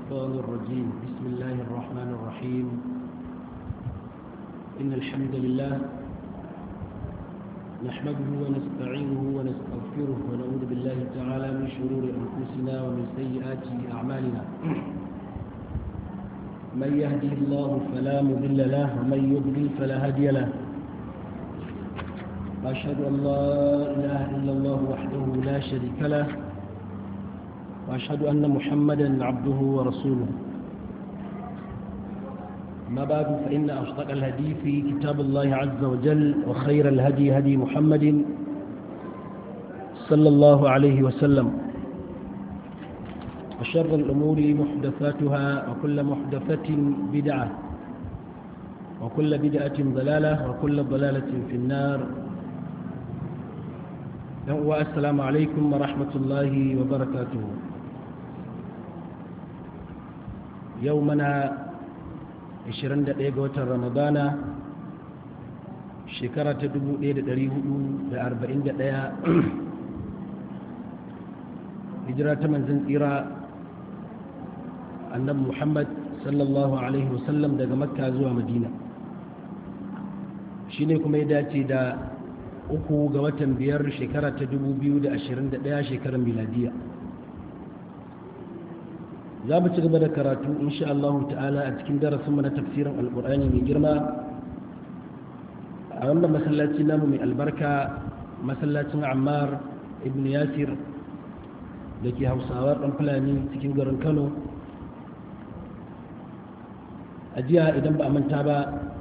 الشيطان الرجيم بسم الله الرحمن الرحيم إن الحمد لله نحمده ونستعينه ونستغفره ونعوذ بالله تعالى من شرور أنفسنا ومن سيئات أعمالنا من يهده الله فلا مضل له ومن يضلل فلا هادي له وأشهد أن لا إله إلا الله وحده لا شريك له وأشهد أن محمدا عبده ورسوله ما بعد فإن أصدق الهدي في كتاب الله عز وجل وخير الهدي هدي محمد صلى الله عليه وسلم وشر الأمور محدثاتها وكل محدثة بدعة وكل بدعة ضلالة وكل ضلالة في النار السلام عليكم ورحمة الله وبركاته يومنا 21 ga watan ramadana shekara ta 1441 hijira ta manzan tsira annabi muhammad sallallahu alaihi wasallam daga makka zuwa madina shi ne kuma ya dace da uku ga watan biyar shekara ta 2021 shekarar miladiya za mu ci gaba da karatu insha Allah ta'ala a cikin darasinmu na tafsirin alkur'ani mai girma a wannan masallaci namu mai albarka masallacin ammar ibn yasir da ke hausawar ɗan fulani cikin garin kano a jiya idan ba a manta ba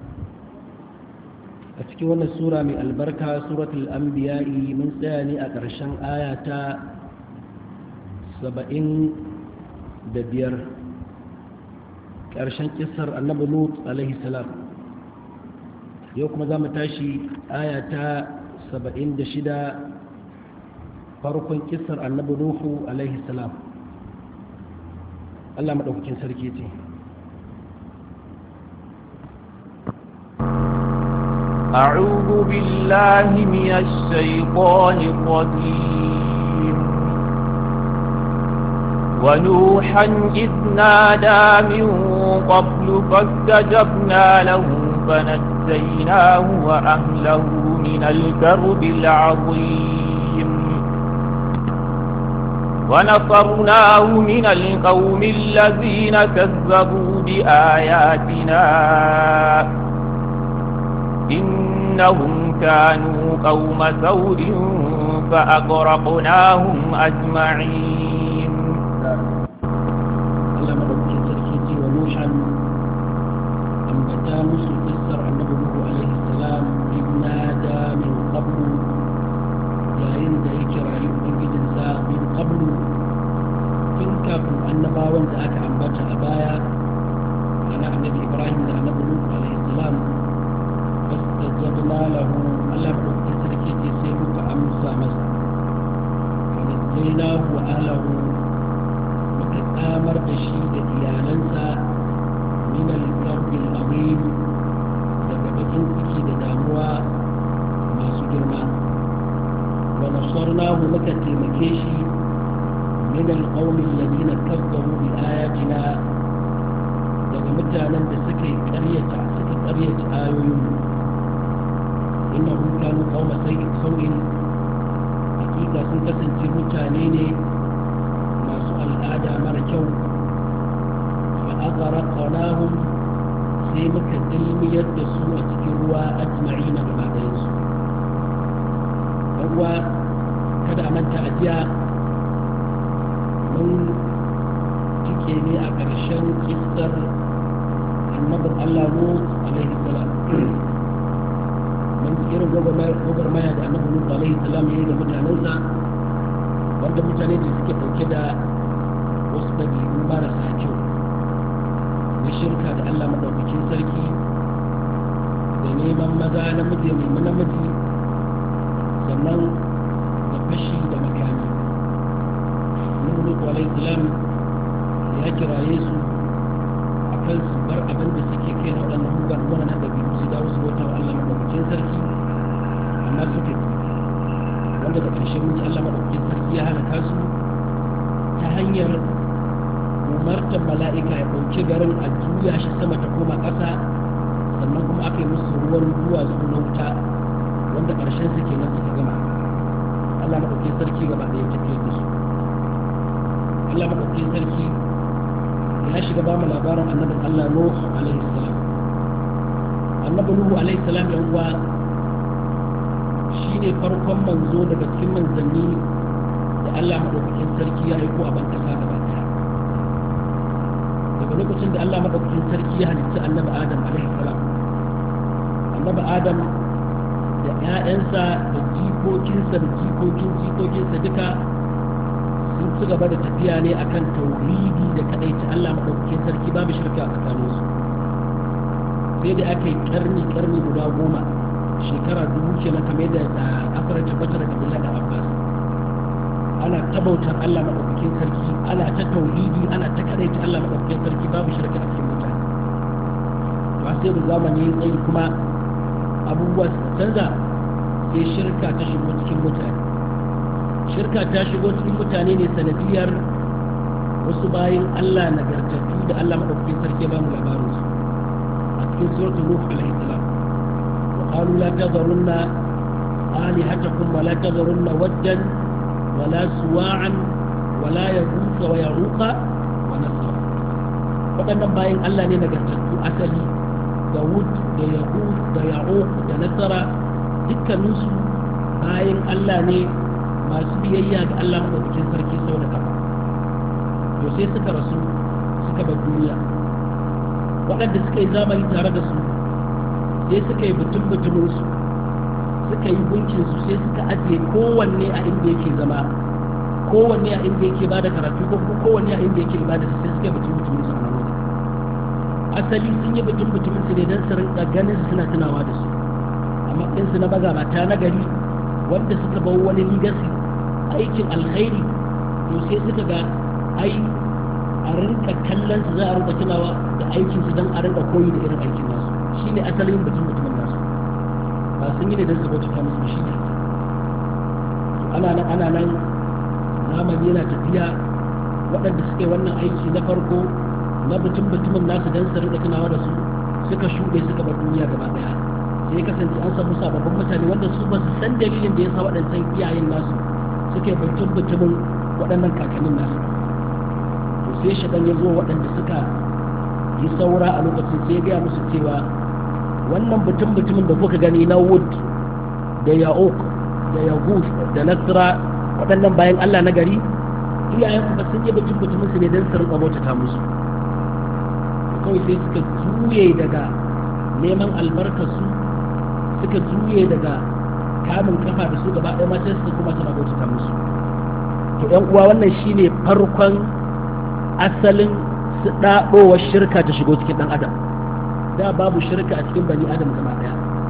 a cikin wannan sura mai albarka suratul anbiya'i mun tsaya ne a ƙarshen aya ta saba'in da biyar ƙarshen kisar annabi lut alaihi salam yau kuma za mu tashi aya ta saba'in da shida farkon kisar annabi nuhu alaihi salam allah maɗaukakin sarki ce أعوذ بالله من الشيطان الرجيم ونوحا إذ نادى من قبل فاستجبنا له فنجيناه وأهله من الكرب العظيم ونصرناه من القوم الذين كذبوا بآياتنا إنهم كانوا قوم سود فأغرقناهم أجمعين Allah madaukakin sarki ce wa Nushan ambata musu kissar annabi Nuhu alaihi salam ibna da min qablu yayin da ya kirayi ubangijinsa min qablu tun kafin annabawan da aka ambata a baya ana annabi Ibrahim da annabi Nuhu alaihi salam fastajabna lahu Allah madaukakin sarki ce sai muka amsa masa fa najjaynahu wa ahlahu samar da shi da iyalansa min al-karbil azim daga bakin ciki da damuwa masu girma wa nasarnahu muka taimake shi min al-qawmi alladhina kazzabu bi ayatina daga mutanen da suka yi ƙaryata suka ƙaryata ayoyin innahum kanu qauma sau'in hakika sun kasance mutane ne al'ada mara kyau fa aqara qanahum sai muka dilmiyar da su a cikin ruwa ajma'ina gaba ɗayan su ruwa kada a manta ajiya mun cike ne a ƙarshen kistar annabin Allah Lut alaihi salam mun irin gwagwarmaya da annabin Lut alaihi salam ya yi da mutanensa wanda mutane da suke ɗauke da wasu ɗabi'u marasa kyau na shirka da Allah maɗaukakin sarki da neman maza namiji nemi namiji sannan da fashi da makami nuhu alaihi salam ya kiraye su a kan su bar abin da suke kai na waɗannan mugan wannan ɗabi'u su dawo su bauta wa Allah maɗaukakin sarki amma suka wanda da ƙarshe mun ji Allah maɗaukakin sarki ya halaka su ta hanyar umartar mala'ika ya ɗauki garin a juya shi sama ta koma ƙasa sannan kuma aka yi musu ruwan duwatsu na wuta wanda ƙarshen su kenan suka gama Allah maɗauki sarki gaba ɗaya tafiyar da su Allah maɗauki sarki ya shiga ba mu labarin annabin Allah Nuh alaihi salam annabi Nuhu alaihi salam yan uwa shine farkon manzo daga cikin manzanni da Allah maɗaukakin sarki ya aiko a ban ƙasa gaba ɗaya daga lokacin da Allah maɗaukakin sarki ya halicci annabi Adam alaihi salam annabi Adam da ‘ya'yansa da jikokinsa da jikokin jikokinsa duka sun ci gaba da tafiya ne akan tauhidi da kadaici Allah maɗaukakin sarki babu shirka a tsakaninsu sai da aka yi karni karni guda goma shekara dubu kenan kamar da asara tabbatar da Abdullahi da Abbas ana ta bautar Allah maɗaukakin sarki ana ta tauhidi ana ta kadaici Allah maɗaukakin sarki babu shirka a cikin mutane ba sai da zamani ya tsayi kuma abubuwa suka canza sai shirka ta shigo cikin mutane shirka ta shigo cikin mutane ne sanadiyar wasu bayan Allah nagartattu da Allah maɗaukakin sarki ba mu labarin su a cikin suratul nuh alaihi salam wa qalu la tadharunna alihatakum wa la tadharunna waddan wa la suwa'an wa la yaghutha wa ya'uqa wa nasra waɗannan bayan Allah ne nagartattu asali da wud da yaqut da ya'uq da nasara dukkaninsu bayan Allah ne masu biyayya ga Allah maɗaukakin sarki sau da kafa to sai suka rasu suka bar duniya waɗanda suka yi zamani tare da su sai suka yi butun butuminsu suka yi gunkinsu sai suka ajiye kowanne a inda yake zama kowanne a inda yake bada karatu ko kowanne a inda yake ibada sai suka yi butun butuminsu a nan wajen asali sun yi butun butuminsu ne don su rinka ganin su suna tunawa da su a matsayinsu na magabata na gari wanda suka bau wani ligasi aikin alkhairi to sai suka ga ai a rinka kallon su za a rinka tunawa da aikin su don a rinka koyi da irin aikin nasu shine asalin mutum mutumin nasu ba sun yi ne don su bauta musu shi ne ana nan ana nan zamani yana tafiya waɗanda suka yi wannan aiki na farko na mutum mutumin nasu don su rinka tunawa da su suka shuɗe suka bar duniya gaba ɗaya sai kasance an samu sababbin mutane wanda su ba su san dalilin da ya sa waɗancan iyayen nasu suke butun butumin waɗannan kakannin nasu to sai shaɗan ya zo waɗanda suka yi saura a lokacin sai ya gaya musu cewa wannan butun butumin da kuka gani na wood da ya'uk da yaguth da nasra waɗannan bayan allah na gari iyayen kuma sun yi butun butumin su ne don su rinka bautata musu kawai sai suka juye daga neman albarkarsu suka juye daga kamun kafa da su gaba ɗaya ma sai suka kuma suna bautata musu to ƴan uwa wannan shine farkon asalin su ɗaɗowar shirka ta shigo cikin ɗan adam da babu shirka a cikin bani adam gaba ɗaya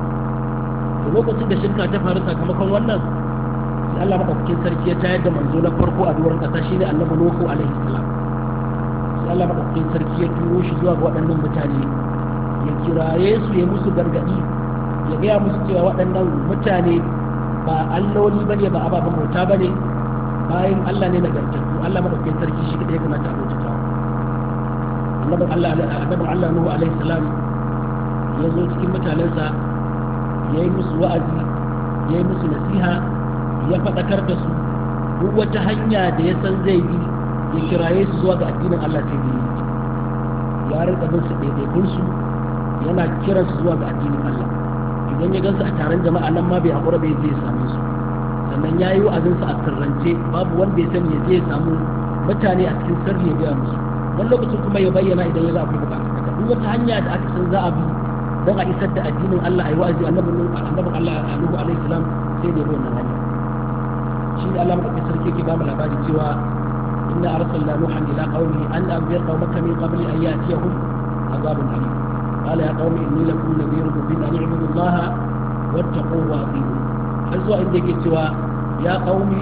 to lokacin da shirka ta faru sakamakon wannan sai Allah madaukakin sarki ya tayar da manzo na farko a doron ƙasa shine annabi Nuhu alaihi salam sai Allah madaukakin sarki ya turo shi zuwa ga waɗannan mutane ya kiraye su ya musu gargaɗi ya gaya musu cewa waɗannan mutane ba alloli ba ne ba ababen bauta ba ne bayan Allah ne nagartattu Allah madaukakin sarki shi kaɗai ya kamata a bautata annabin Allah annabin Allah Nuhu alaihi salam ya zo cikin mutanensa ya yi musu wa'azi ya yi musu nasiha ya faɗakar da su duk wata hanya da ya san zai bi ya kiraye su zuwa ga addinin Allah sai da yi ya rinka bin su ɗaiɗaikun su yana kiran su zuwa ga addinin Allah idan ya gansu a taron jama'a nan ma bai haƙura bai je ya same su sannan ya yi wa'azinsu a sirrance babu wanda ya sani ya je ya samu mutane a cikin sirri ya gaya musu wani lokacin kuma ya bayyana idan ya ga akwai buƙatar haka duk wata hanya da aka san za a bi don a isar da addinin Allah a yi wa'azi annabin Allah Nuhu alaihi salam sai da ya bi wannan hanya shi ne Allah madaukakin sarki yake ba mu labari cewa inna arsalna nuhan ila qaumi an anzir qaumaka min qabli an ya'tiyahum azabun alim قال يا قوم إني لكم نذير مبين أن اعبدوا الله واتقوه وأطيعون har zuwa inda yake cewa ya qaumi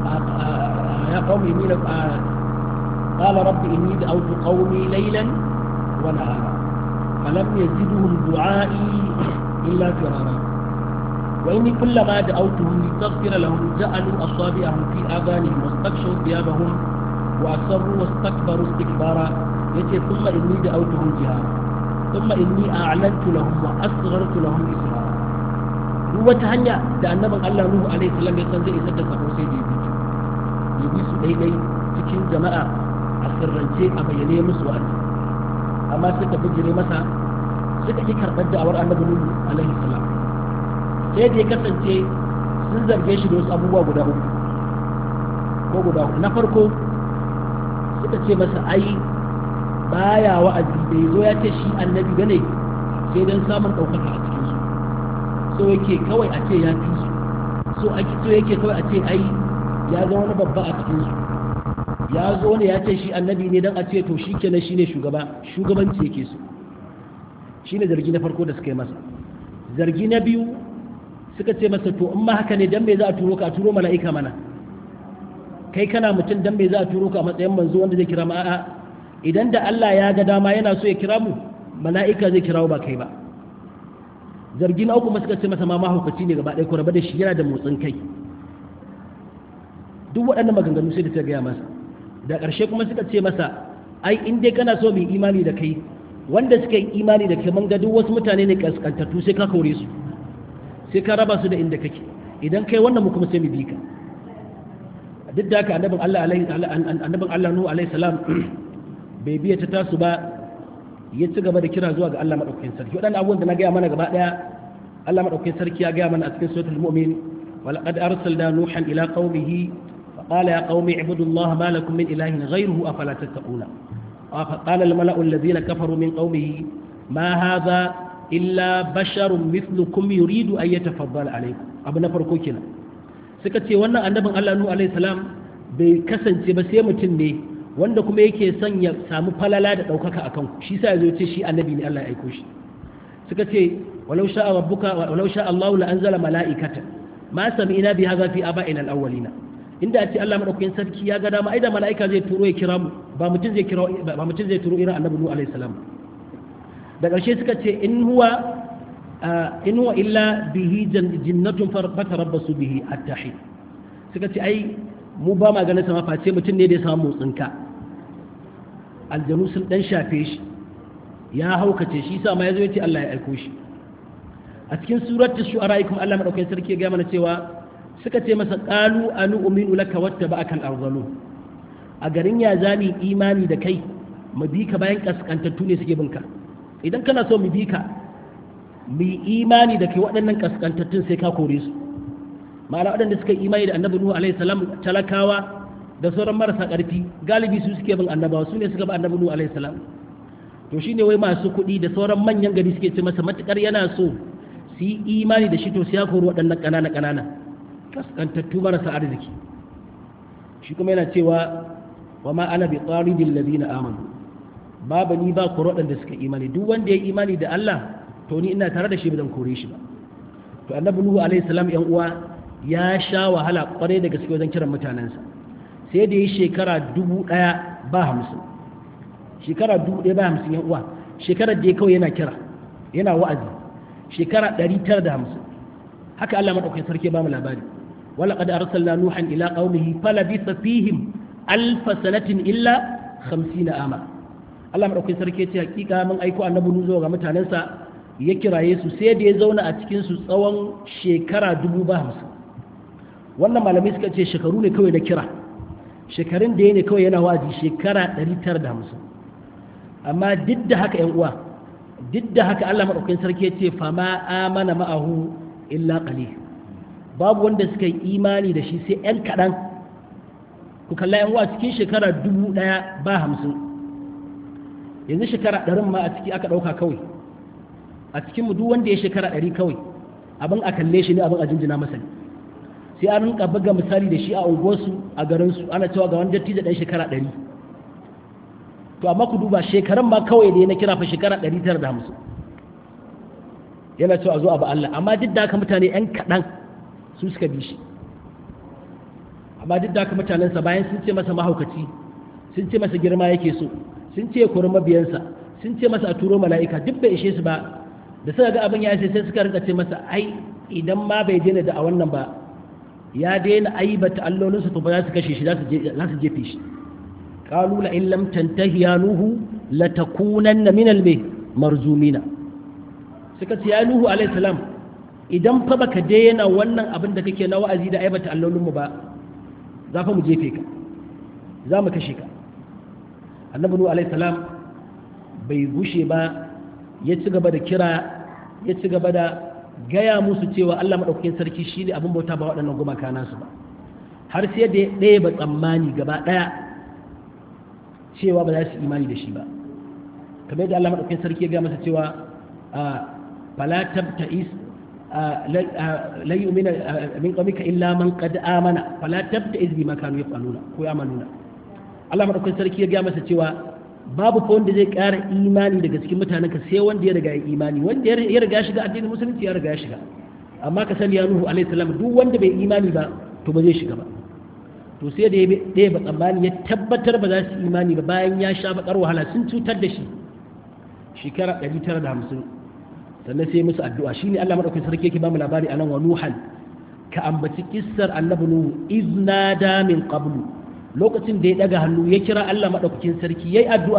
ya qaumi inni la qala rabbi inni da'awtu qaumi laylan wa nahara falam yazidhum du'a'i illa firara wa inni kullama da'awtuhum litaghfira lahum ja'alu asabi'ahum fi adhanihim wastaghshaw thiyabahum wa asarru wastakbaru istikbara yace thumma inni da'awtuhum jihara thumma inni a'lantu lahum wa asghartu lahum isra duk wata hanya da annabin Allah Nuhu alaihi salam ya san zai isar da sako sai da ya ya bi su daidai cikin jama'a a sirrance a bayyane musu wa'azi amma suka bijire masa suka ki karɓar da'awar annabi Nuhu alaihi salam sai da ya kasance sun zarge shi da wasu abubuwa guda uku ko guda uku na farko suka ce masa ai baya wa'azi bai zo ya ce shi annabi bane sai dan samun ɗaukaka a cikin su so yake kawai a ce ya fi su so ake so yake kawai a ce ai ya ga wani babba a cikin su ya zo ne ya ce shi annabi ne dan a ce to shi kenan shine shugaba shugabanci yake so shine zargi na farko da suka yi masa zargi na biyu suka ce masa to in ma haka ne dan me za a turo ka a turo mala'ika mana kai kana mutum dan me za a turo ka a matsayin manzo wanda zai kira mu a'a idan da Allah ya ga dama yana so ya kira mu mala'ika zai kirawo ba kai ba zargi na uku suka ce masa ma mahaukaci ne gaba ɗaya ko raba da shi yana da motsin kai duk waɗannan maganganu sai da ta gaya masa da ƙarshe kuma suka ce masa ai in dai kana so mu imani da kai wanda suka yi imani da kai mun ga duk wasu mutane ne kaskantattu sai ka kore su sai ka raba su da inda kake idan kai wannan mu kuma sai mu bi ka duk da haka annabin Allah alaihi annabin Allah Nuhu alaihi salam bai biya ta tasu ba ya ci gaba da kira zuwa ga Allah madaukakin sarki wadannan abubuwan da na gaya mana gaba daya Allah madaukakin sarki ya gaya mana a cikin suratul mu'min ولقد أرسلنا نوحا إلى قومه فقال يا قوم اعبدوا الله ما لكم من إله غيره أفلا تتقون فقال الملأ الذين كفروا من قومه ما هذا إلا بشر مثلكم يريد أن يتفضل عليكم أبو نفر كوكنا سكتي وانا أنبغ الله نوح عليه السلام بكسن تبسيمة ne wanda kuma yake son ya samu falala da ɗaukaka a kanku shi sa ya zo ce shi annabi ne Allah ya aiko shi suka ce walau sha rabbuka walau sha Allah la anzala mala'ikata ma sami'na bi hadha fi aba'ina al-awwalina inda a ce Allah madaukakin sarki ya ga dama ai da mala'ika zai turo ya kira mu ba mutum zai kira ba mutum zai turo irin annabi nuhu alaihi salam da ƙarshe suka ce in huwa in huwa illa bihi jinnatun fatarabbasu bihi attahi suka ce ai mu ba ma ganin sama face mutum ne da ya samu motsinka aljanu sun dan shafe shi ya haukace shi sa ma ya zo ya ce Allah ya aiko shi a cikin suratul shu'ara kuma Allah madaukakin sarki ya ga mana cewa suka ce masa qalu anu uminu laka wattaba'aka al-arzalu a garin ya zami imani da kai mu bi ka bayan kaskantattu ne suke binka idan kana so mu bi ka mu imani da kai waɗannan kaskantattun sai ka kore su ma'ana waɗanda suka imani da annabi nuhu alaihi salam talakawa da sauran marasa ƙarfi galibi su suke bin annabawa su ne suka bi annabi nuhu alaihi salam to shine wai masu kuɗi da sauran manyan gari suke ce masa matukar yana so su yi imani da shi to sai ya kori waɗannan ƙanana ƙanana kaskantattu marasa arziki shi kuma yana cewa wa ma ana bi tsaridin ladina amanu babu ni ba ku waɗanda suka imani duk wanda ya imani da Allah to ni ina tare da shi ba zan kore shi ba to annabi nuhu alaihi salam yan uwa ya sha wahala kwarai da gaske wajen kiran mutanensa sai da yi shekara dubu ɗaya ba hamsin shekara dubu ɗaya ba hamsin yan uwa shekarar da ya kawai yana kira yana wa'azi shekara ɗari tara da hamsin haka Allah maɗaukakin sarki ba mu labari ولقد أرسلنا نوحا إلى قومه فلبث فيهم ألف سنة إلا خمسين آما Allah maɗaukin sarki ya ce hakika mun aiko annabi nuzo ga mutanensa ya kiraye su sai da ya zauna a cikin su tsawon shekara dubu ba hamsin wannan malamai suka ce shekaru ne kawai na kira shekarun da ya ne kawai yana wazi shekara ɗari tara da hamsin amma duk da haka ‘yan uwa duk da haka Allah maɗaukin sarki ya ce fama amana ma'ahu illa qalil babu wanda suka yi imani da shi sai ‘yan kaɗan ku kalla ‘yan uwa cikin shekara dubu ɗaya ba hamsin yanzu shekara ɗarin ma a ciki aka ɗauka kawai a cikinmu duk wanda ya shekara ɗari kawai abin a kalle shi ne abin a jinjina masa ne sai an rinka buga misali da shi a unguwarsu a garinsu ana cewa ga wani dattijo ɗan shekara ɗari to amma ku duba shekaran ma kawai da na kira fa shekara ɗari tara da hamsin yana cewa a zo a ba Allah amma duk da haka mutane ‘yan kaɗan su suka bi shi amma duk da haka mutanensa bayan sun ce masa mahaukaci sun ce masa girma yake so sun ce kuri mabiyansa sun ce masa a turo mala'ika duk bai ishe su ba da suka ga abin ya ishe sai suka rinka ce masa ai idan ma bai daina da a wannan ba ya daina aibata allolinsu to ba za su kashe shi za su jefe shi qalu la in lam tantahi ya nuhu latakunanna min al marzumina suka ce ya nuhu alayhi salam idan fa baka daina wannan abin da kake na wa'azi da aibata allolinmu ba za fa mu jefe ka za mu kashe ka annabi nuhu alaihi salam bai gushe ba ya ci gaba da kira ya ci gaba da gaya musu cewa Allah madaukakin sarki shine abin bauta ba waɗannan gumaka nasu ba har sai da ɗaya ba tsammani gaba ɗaya cewa ba za su imani da shi ba kamar yadda Allah madaukakin sarki ya gaya masa cewa fala tabta'is lan yu'mina min qawmika illa man qad amana fala tabta'iz bima kanu yaf'aluna ko ya'maluna Allah madaukakin sarki ya ga masa cewa babu ko wanda zai ƙara imani daga cikin mutanen ka sai wanda ya riga ya imani wanda ya riga shiga addinin musulunci ya riga ya shiga amma ka sani ya nuhu alaihi salam duk wanda bai imani ba to ba zai shiga ba to sai da ya ba tsammani ya tabbatar ba za su imani ba bayan ya sha bakar wahala sun cutar da shi shekara 950 sannan sai musu addu'a shine Allah madaukakin sarki yake ba mu labari anan wa nuhan ka ambaci kissar annabi nuhu iznada min qablu lokacin da ya daga hannu ya kira Allah madaukakin sarki yayi addu'a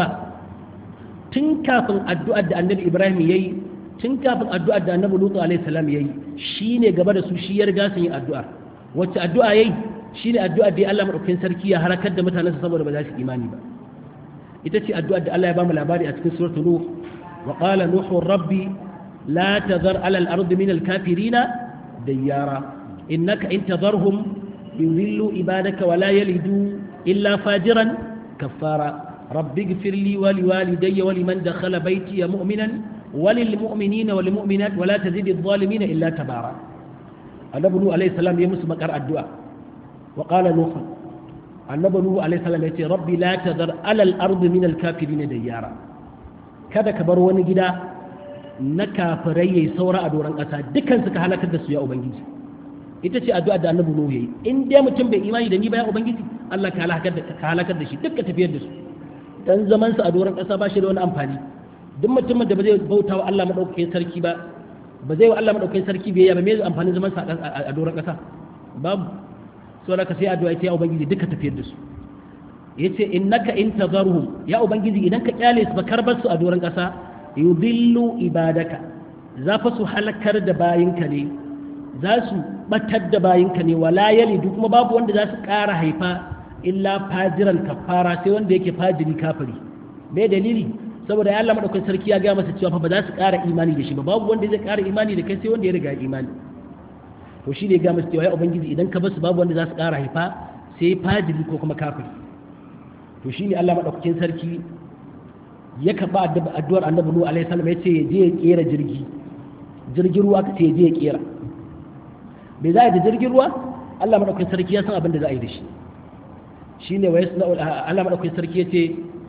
tun kafin addu'ar da annabi Ibrahim yayi tun kafin addu'ar da annabi Lutu alaihi salam yayi shine gaba da su shi ya riga sun yi addu'a wacce addu'a yayi shine addu'ar da Allah madaukakin sarki ya harakar da mutanensa saboda ba za su imani ba ita ce addu'ar da Allah ya ba mu labari a cikin suratul nuh wa qala nuhu rabbi لا تذر على الأرض من الكافرين ديارا إنك إن تذرهم يذلوا عبادك ولا يلدوا إلا فاجرا كفارا رب اغفر لي ولوالدي ولمن دخل بيتي مؤمنا وللمؤمنين والمؤمنات ولا تزيد الظالمين إلا تبارا النبي نوح عليه السلام يمس مكر الدعاء وقال نوح النبي نوح عليه السلام يقول ربي لا تذر على الأرض من الكافرين ديارا kada ka bar wani gida na kafirai yayi saura a doron ƙasa dukkan suka halakar da su ya ubangiji ita ce addu'a da annabi nuhu yayi in dai mutum bai imani da ni ba ya ubangiji Allah ka halakar da ka halakar da shi dukkan tafiyar da su dan zaman sa a doron ƙasa ba shi da wani amfani duk mutumin da ba zai bauta wa Allah madaukakin sarki ba ba zai wa Allah madaukakin sarki biyayya ba me zai amfani zaman sa a doron ƙasa babu so da ka sai addu'a ita ya ubangiji duka tafiyar da su yace innaka in tazarhum ya ubangiji idan ka kyale su ba karbar su a doron ƙasa yudillu ibadaka za fa su halakar da bayinka ne za su batar da bayinka ne wala yalidu kuma babu wanda za su ƙara haifa illa fajiran kafara sai wanda yake fajiri kafiri me dalili saboda ya Allah madaukakin sarki ya ga masa cewa fa ba za su ƙara imani da shi ba babu wanda zai ƙara imani da kai sai wanda ya riga imani to shi ne ga masa cewa ya ubangiji idan ka basu babu wanda za su ƙara haifa sai fajiri ko kuma kafiri to shi ne Allah madaukakin sarki ya karɓa addu'ar annabi nuhu alaihi salam ya ce ya je ya kera jirgi jirgin ruwa ka ce ya je ya kera bai za a yi da jirgin ruwa Allah madaukakin sarki ya san abin da za a yi da shi shine wa yasna Allah madaukakin sarki ya ce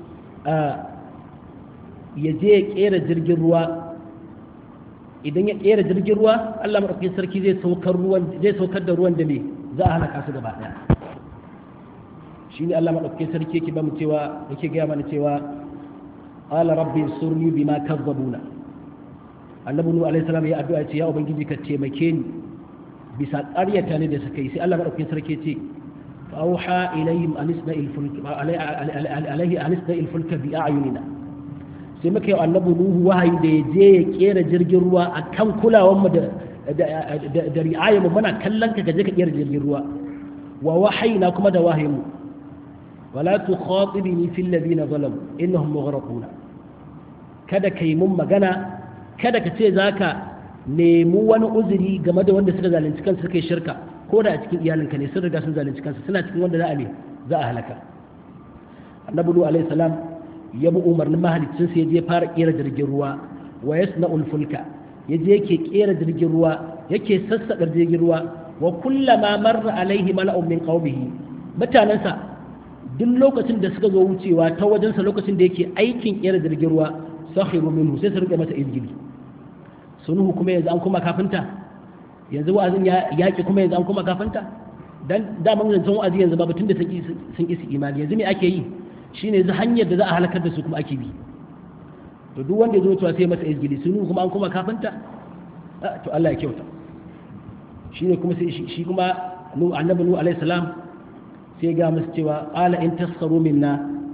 ya je ya kera jirgin ruwa idan ya kera jirgin ruwa Allah madaukakin sarki zai saukar ruwan zai saukar da ruwan da me za a halaka su gaba daya shine Allah madaukakin sarki yake ba mu cewa yake ga mana cewa qala rabbi surni bima kazzabuna annabi nuhu alaihi salam ya addu'a ce ya ubangiji ka taimake ni bisa ƙaryata ne da suka yi sai Allah madaukakin sarki ce fa auha ilayhim an isna'il fulk alayhi an isna'il fulk bi a'yunina sai muka yi annabi nuhu wahayi da ya je ya kera jirgin ruwa akan kulawan mu da da ri'ayar mu muna kallon ka gaje ka kera jirgin ruwa wa wahayina kuma da wahayin mu wala tukhatibni fil ladina zalamu innahum mughraquna kada kai mun magana kada ka ce zaka nemi wani uzuri game da wanda suka zalunci kansu suka yi shirka ko da a cikin iyalinka ne sun riga sun zalunci kansu suna cikin wanda za a ne za a halaka annabi nuhu alaihi salam ya bi umarnin mahaliccin sa ya je fara kera jirgin ruwa wa yasna'ul fulka ya je yake kera jirgin ruwa yake sassaƙa jirgin ruwa wa kullama marra alaihi mala'un min qaumihi mutanansa duk lokacin da suka zo wucewa ta wajensa lokacin da yake aikin kera jirgin ruwa sakhiru minhu sai su rike masa izgili sunuhu kuma yanzu an kuma kafinta yanzu wa'azin ya yaki kuma yanzu an kuma kafinta dan daman zancen wa'azi yanzu babu tunda sun sun isi imani yanzu me ake yi shine yanzu hanyar da za a halakar da su kuma ake bi to duk wanda ya zo cewa sai masa izgili sunuhu kuma an kuma kafinta to Allah ya kyauta shine kuma sai shi kuma annabi nuhu alaihi salam sai ga musu cewa qala in tasharu minna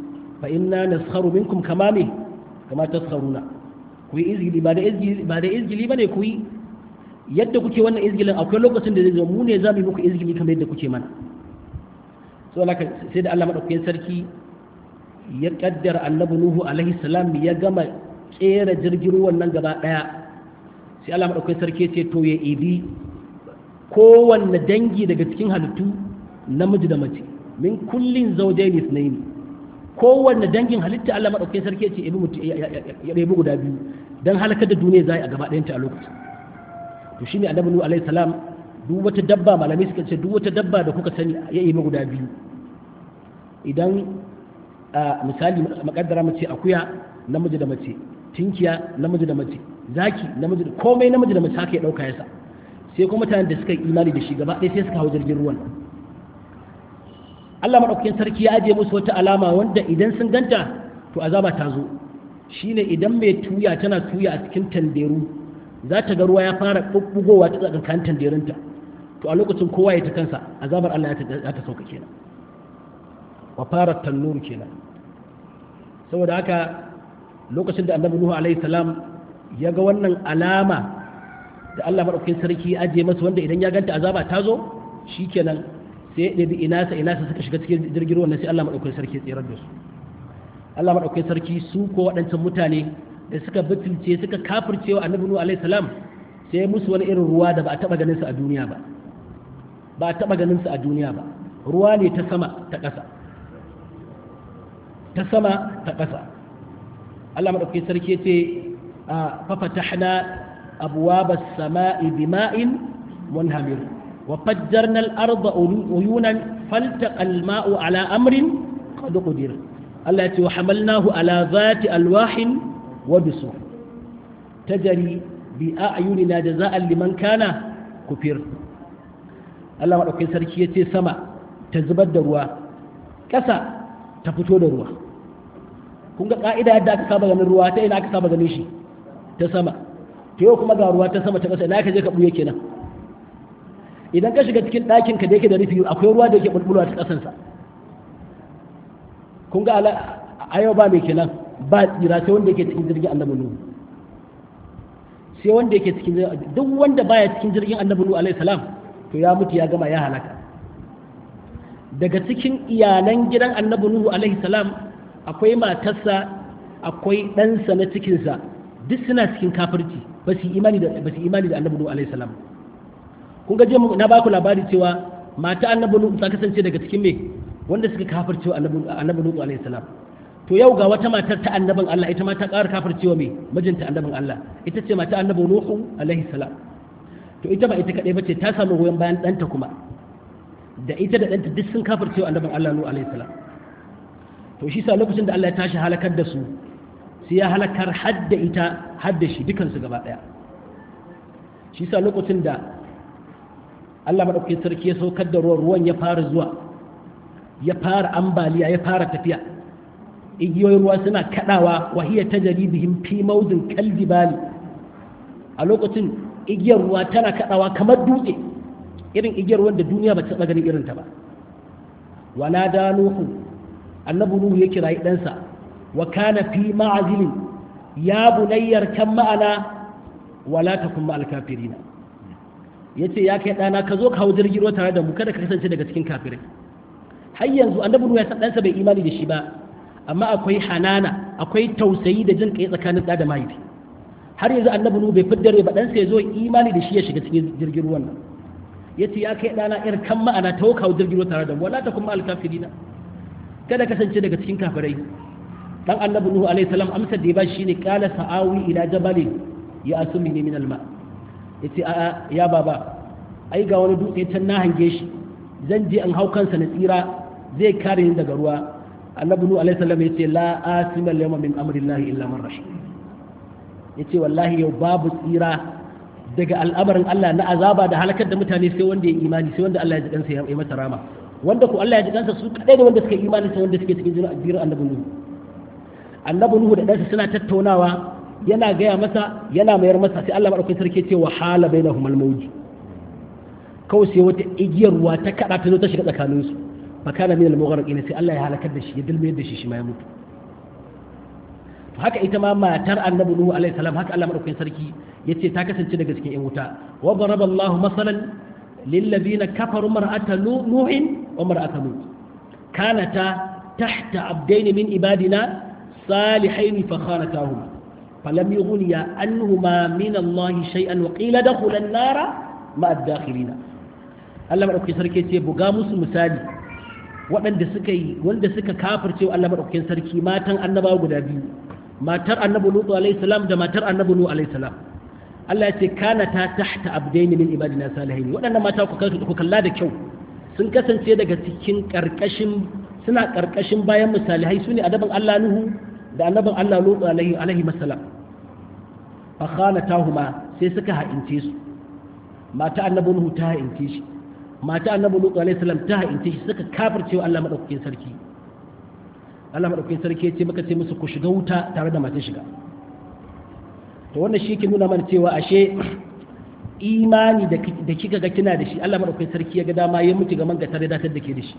fa inna naskharu minkum kama me kama taskharuna ku yi izgili ba da izgili ba da izgili bane ku yi yadda kuke wannan izgilin akwai lokacin da zai zo mu ne za mu yi muku izgili kamar yadda kuke mana so laka sai da Allah madaukakin sarki ya kaddara annabi nuhu alaihi salam ya gama kera jirgin ruwan nan gaba daya sai Allah madaukakin sarki ya ce to ya ibi kowanne dangi daga cikin halittu namiji da mace min kullin zawjaini ithnaini kowanne dangin halitta Allah madaukakin sarki ya ce ibi mutu ya rebu guda biyu dan halakar da duniya zai a gaba ɗayanta a lokacin to shine annabi nuhu alaihi salam duk wata dabba malamai suka ce duk wata dabba da kuka sani ya yi guda biyu idan misali makaddara mace akuya namiji da mace tinkiya namiji da mace zaki namiji da komai namiji da mace haka ya dauka yasa sai kuma mutanen da suka yi imani da shi gaba ɗaya sai suka hau jirgin ruwan Allah madaukakin sarki ya ajiye musu wata alama wanda idan sun ganta to azaba ta zo shine idan mai tuya tana tuya a cikin tanderu za ta ga ruwa ya fara bubbugowa ta tsakankan tanderunta to a lokacin kowa ya ta kansa azabar Allah ya ta sauka kenan wa fara tannuru kenan saboda haka lokacin da annabi Nuhu alaihi salam ya ga wannan alama da Allah madaukakin sarki ya ajiye masa wanda idan ya ganta azaba ta zo shikenan sai ya ɗabi inasa inasa suka shiga cikin jirgin ruwan sai Allah madaukakin sarki ya tsirar da su Allah madaukakin sarki su ko waɗancan mutane da suka butulce suka kafirce wa annabi Nuhu alaihi salam sai musu wani irin ruwa da ba a taba ganin su a duniya ba ba a taba ganin su a duniya ba ruwa ne ta sama ta ƙasa ta sama ta ƙasa Allah madaukakin sarki ce a fafatahna abwaba as-sama'i bima'in munhamir wa fajjarna al-arda uyunan faltaqa al-ma'u ala amrin qad qadir Allah ya ce wa hamalnahu ala zati alwahin wa bisu tajri bi a'yunina jaza'an liman kana kufir Allah madaukakin sarki ya ce sama ta zubar da ruwa ƙasa ta fito da ruwa kun ga ka'ida yadda aka saba ganin ruwa ta ina aka saba ganin shi ta sama to yau kuma ga ruwa ta sama ta ƙasa ina ka je ka buye kenan idan ka shiga cikin ɗakin ka da yake da rufi akwai ruwa da yake bulbulwa ta ƙasansa kun ga a yau ba mai kenan ba tsira sai wanda yake cikin jirgin annabi nuhu sai wanda yake cikin duk wanda baya cikin jirgin annabi nuhu alaihi salam to ya mutu ya gama ya halaka daga cikin iyalan gidan annabi nuhu alaihi salam akwai matarsa akwai ɗansa na cikinsa duk suna cikin kafirci ba su imani da ba su imani da annabi nuhu alaihi salam kun ga je na baku labari cewa mata annabi nuhu ta kasance daga cikin me wanda suka kafirce wa annabi nuhu alaihi salam to yau ga wata matar ta annabin Allah ita ma ta ƙara kafircewa me mijinta annabin Allah ita ce mata annabi nuhu alaihi salam to ita ba ita kadai bace ta samu goyon bayan ɗanta kuma da ita da ɗanta duk sun kafircewa annabin Allah nuhu alaihi salam to shi sa lokacin da Allah ya tashi halakar da su sai ya halakar hadda ita hadda shi dukansu gaba ɗaya shi sa lokacin da Allah maɗaukakin sarki ya saukar da ruwan ruwan ya fara zuwa ya fara ambaliya ya fara tafiya igiyoyin ruwa suna kaɗawa wahiya ta jaribihim fi maudin kaljibali a lokacin igiyar ruwa tana kaɗawa kamar dutse irin igiyar ruwan da duniya ba ta taɓa ganin irinta ba wana da nuhu annabi nuhu ya kirayi ɗansa wa kana fi ma'azilin ya bunayyar kan ma'ana wala takun ma'al kafirina ya ce ya kai ɗana ka zo ka hau jirgin ruwa tare da mu kada ka kasance daga cikin kafirai har yanzu annabi ya san ɗansa bai imani da shi ba amma akwai hanana akwai tausayi da jin kai tsakanin ɗa da mahaifi har yanzu annabi nuhu bai fiddare ba ɗansa ya zo imani da shi ya shiga cikin jirgin ruwan nan ya ce ya kai ɗana irin kan ma'ana ta hau jirgin ruwa tare da mu wala ta kuma alkafirina kada kasance daga cikin kafirai dan annabi nuhu alaihi salam amsar da ya ba shi ne qala sa'awi ila jabalin ya asumi ne min alma' ya ce a'a ya baba ai ga wani dutse can na hange shi zan je in hau kansa na tsira zai kare ni daga ruwa annabi nu alaihi salam yace la asima al-yawma min amrillahi illa man rashid yace wallahi yau babu tsira daga al'amarin Allah na azaba da halakar da mutane sai wanda ya imani sai wanda Allah ya ji kansa ya yi masa rama wanda ku Allah ya ji kansa su kadai da wanda suka imani sai wanda suke cikin jirin annabi nuhu annabi nuhu da ɗansa suna tattaunawa yana gaya masa yana mayar masa sai Allah madaukakin sarki ce wa hala bainahum al-mawj kawai sai wata igiyar ruwa ta kada ta zo ta shiga tsakanin su fa kana min al-mughraqin sai Allah ya halakar da shi ya dilme da shi shi ma ya mutu haka ita ma matar annabi nuhu alaihi salam haka Allah madaukakin sarki yace ta kasance daga cikin yan wuta wa daraba Allahu masalan lil ladina kafaru mar'ata nuhin wa mar'ata lut kanata tahta abdayn min ibadina salihain fa khanatahuma falam yughniya anhuma min Allah shay'an wa qila dakhula an-nara ma'a ad-dakhilina Allah madaukakin sarki yace buga musu misali waɗanda suka yi wanda suka kafirce Allah madaukakin sarki matan annabawa guda biyu matar annabi lutu alayhi salam da matar annabi nuhu alayhi salam Allah ya ce kana ta tahta abdain min ibadina salihin waɗannan mata ku ku kalla da kyau sun kasance daga cikin karkashin suna karkashin bayan misalihai sune adaban Allah nuhu da annabin Allah lutu alayhi alayhi salam fa khanatahuma sai suka ha'ince su mata annabi nuhu ta ha'ince shi mata annabi lutu alayhi salam ta ha'ince shi suka kafirce Allah madaukakin sarki Allah maɗaukakin sarki ya ce maka ce musu ku shiga wuta tare da masu shiga to wannan shi ke nuna mana cewa ashe imani da kika ga kina da shi Allah maɗaukakin sarki ya ga dama ya mutu ga manga tare datar da ke da shi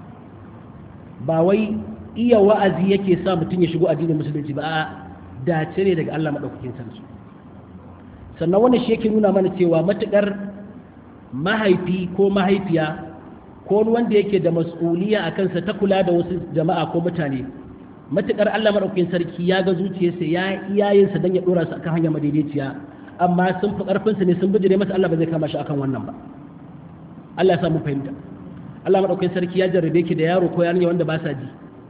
ba wai iya wa'azi yake sa mutum ya shigo addinin musulunci ba a dace ne daga Allah maɗaukakin sarki sannan wannan shi yake nuna mana cewa matuƙar mahaifi ko mahaifiya ko wanda yake da mas'uliya a kansa ta kula da wasu jama'a ko mutane matukar Allah madaukakin sarki ya ga zuciyarsa ya iyayensa dan ya dora su akan hanya madaidaiciya amma sun fi karfin su ne sun bijire masa Allah ba zai kama shi akan wannan ba Allah ya samu fahimta Allah madaukakin sarki ya jarrabe ki da yaro ko yarinya wanda ba sa ji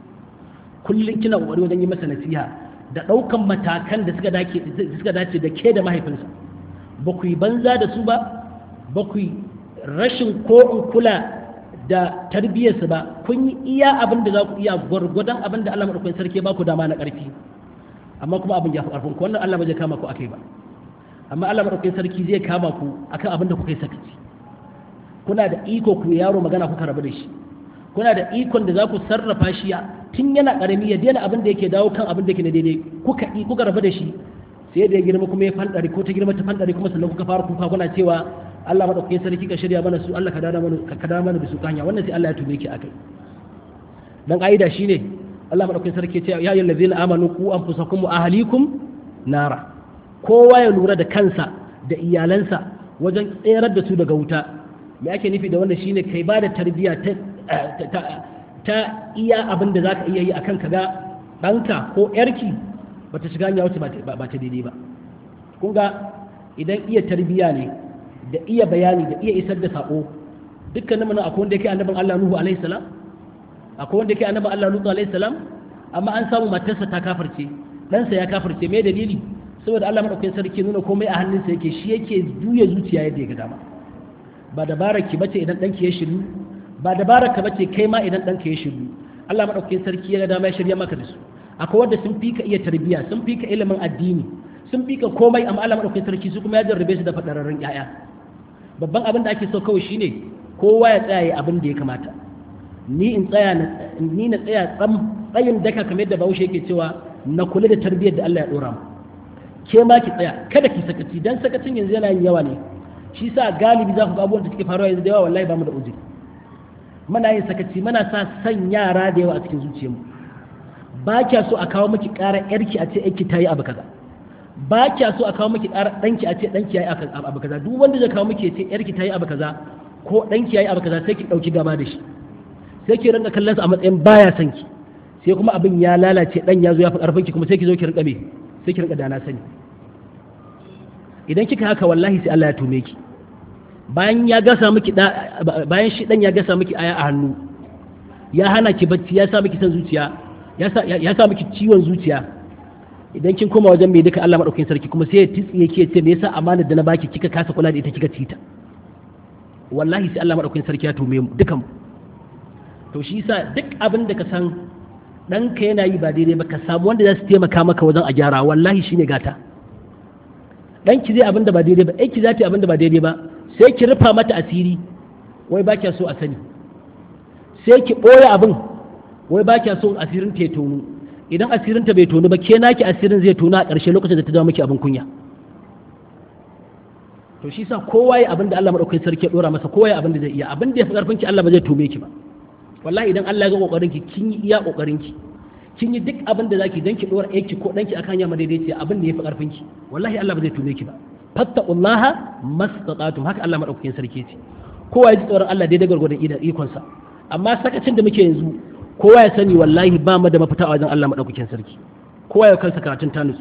kullun kina kokari wajen yi masa nasiha da daukan matakan da suka dace suka dace da ke da mahaifinsa ba ku yi banza da su ba ba ku yi rashin ko in kula da tarbiyyarsu ba kun yi iya abin da za ku iya gwargwadon abin da Allah maɗaukakin sarki ba ku dama na ƙarfi amma kuma abin ya fi ƙarfin ku wannan Allah ba zai kama ku akai ba amma Allah maɗaukakin sarki zai kama ku akan abin da kuka yi sakaci kuna da iko ku yaro magana kuka rabu da shi kuna da ikon da za ku sarrafa shi tun yana ƙarami ya daina abin da yake dawo kan abin da yake na daidai kuka yi kuka rabu da shi sai da ya girma kuma ya fandare ko ta girma ta fandare kuma sannan kuka fara kuka kuna cewa Allah madaukakin sarki ka shirya mana su Allah ka dada mana ka kada mana da su kanya wannan sai Allah ya tume ki akai dan aida shine Allah madaukakin sarki ce ya ayyuhal ladzina amanu qu anfusakum wa ahlikum nara kowa ya lura da kansa da iyalansa wajen tserar da su daga wuta me ake nufi da wannan shine kai ba da tarbiyya ta ta iya abin da zaka iya yi akan kaga ɗanka ko yarki bata shiga hanya wacce ba ta daidai ba kun ga idan iya tarbiyya ne da iya bayani da iya isar da sako dukkanin mana akwai wanda yake annabin Allah Nuhu alaihi salam akwai wanda yake annabin Allah Lutu alaihi salam amma an samu matarsa ta kafirce ɗansa ya kafirce me dalili saboda Allah madaukakin sarki nuna komai a hannunsa yake shi yake juya zuciya yadda ya ga dama ba dabarar ki bace idan ɗanki ya shiru ba dabarar ka bace kai ma idan ɗanka ya shiru Allah madaukakin sarki ya ga dama ya shirya maka da su akwai wanda sun fika iya tarbiyya sun fika ilimin addini sun fika komai amma Allah madaukakin sarki su kuma ya jarrabe su da fadararrun ƴaƴa babban abin da ake so kawai shine kowa ya tsaya abin da ya kamata ni in tsaya ni na tsaya tsam tsayin daka kamar yadda Bahaushe yake cewa na kula da tarbiyyar da Allah ya dora mu ke ma ki tsaya kada ki sakaci dan sakacin yanzu yana yin yawa ne shi sa galibi za ku ga abubuwan da suke faruwa yanzu da yawa wallahi ba mu da uzuri muna yin sakaci muna sa san yara da yawa a cikin zuciyarmu ba kya so a kawo miki ƙara yarki a ce yarki ta yi abu kaza ba kya so a kawo miki ƙara ɗanki a ce ɗanki ya yi abu kaza duk wanda zai kawo miki ya ce yarki ta yi abu kaza ko ɗanki ya yi abu kaza sai ki ɗauki gaba da shi sai ki rinka kallon sa a matsayin baya son ki sai kuma abin ya lalace ɗan ya zo ya fi ƙarfin ki kuma sai ki zo ki rinka me sai ki rinka dana sani idan kika haka wallahi sai Allah ya tume ki bayan ya gasa miki bayan shi dan ya gasa miki aya a hannu ya hana ki bacci ya sa miki san zuciya ya sa ya sa miki ciwon zuciya idan kin koma wajen mai duka Allah madaukakin sarki kuma sai ya tsiye ki ce me yasa amanar da na baki kika kasa kula da ita kika ci ta wallahi sai Allah madaukakin sarki ya tume mu dukan to shi yasa duk abin da ka san ɗanka yana yi ba daidai ba ka samu wanda za su taimaka maka wajen a gyara wallahi shine gata ɗanki zai abin da ba daidai ba aiki za ta yi abin da ba daidai ba sai ki rufa mata asiri wai ba kya so a sani sai ki ɓoye abin wai ba kya so asirin ta ya tonu idan asirin ta bai tonu ba ke naki asirin zai tonu a ƙarshe lokacin da ta zama miki abin kunya to shi sa kowa ya abin da Allah madaukakin sarki ya dora masa kowa ya abin da zai iya abin da ya fi karfin ki Allah ba zai tume ki ba wallahi idan Allah ya ga kokarin ki kin yi iya kokarin ki kin yi duk abin da zaki dan ki dora aiki ko danki akan hanya madaidaiciya abin da yafi karfin ki wallahi Allah ba zai tume ki ba fattaqullaha mastata'tum haka Allah madaukakin sarki ce kowa ya ji tsoron Allah daidai gargwadon ikon sa amma sakacin da muke yanzu kowa ya sani wallahi ba mu da mafita a wajen Allah madaukakin sarki kowa ya kansa karatun tanus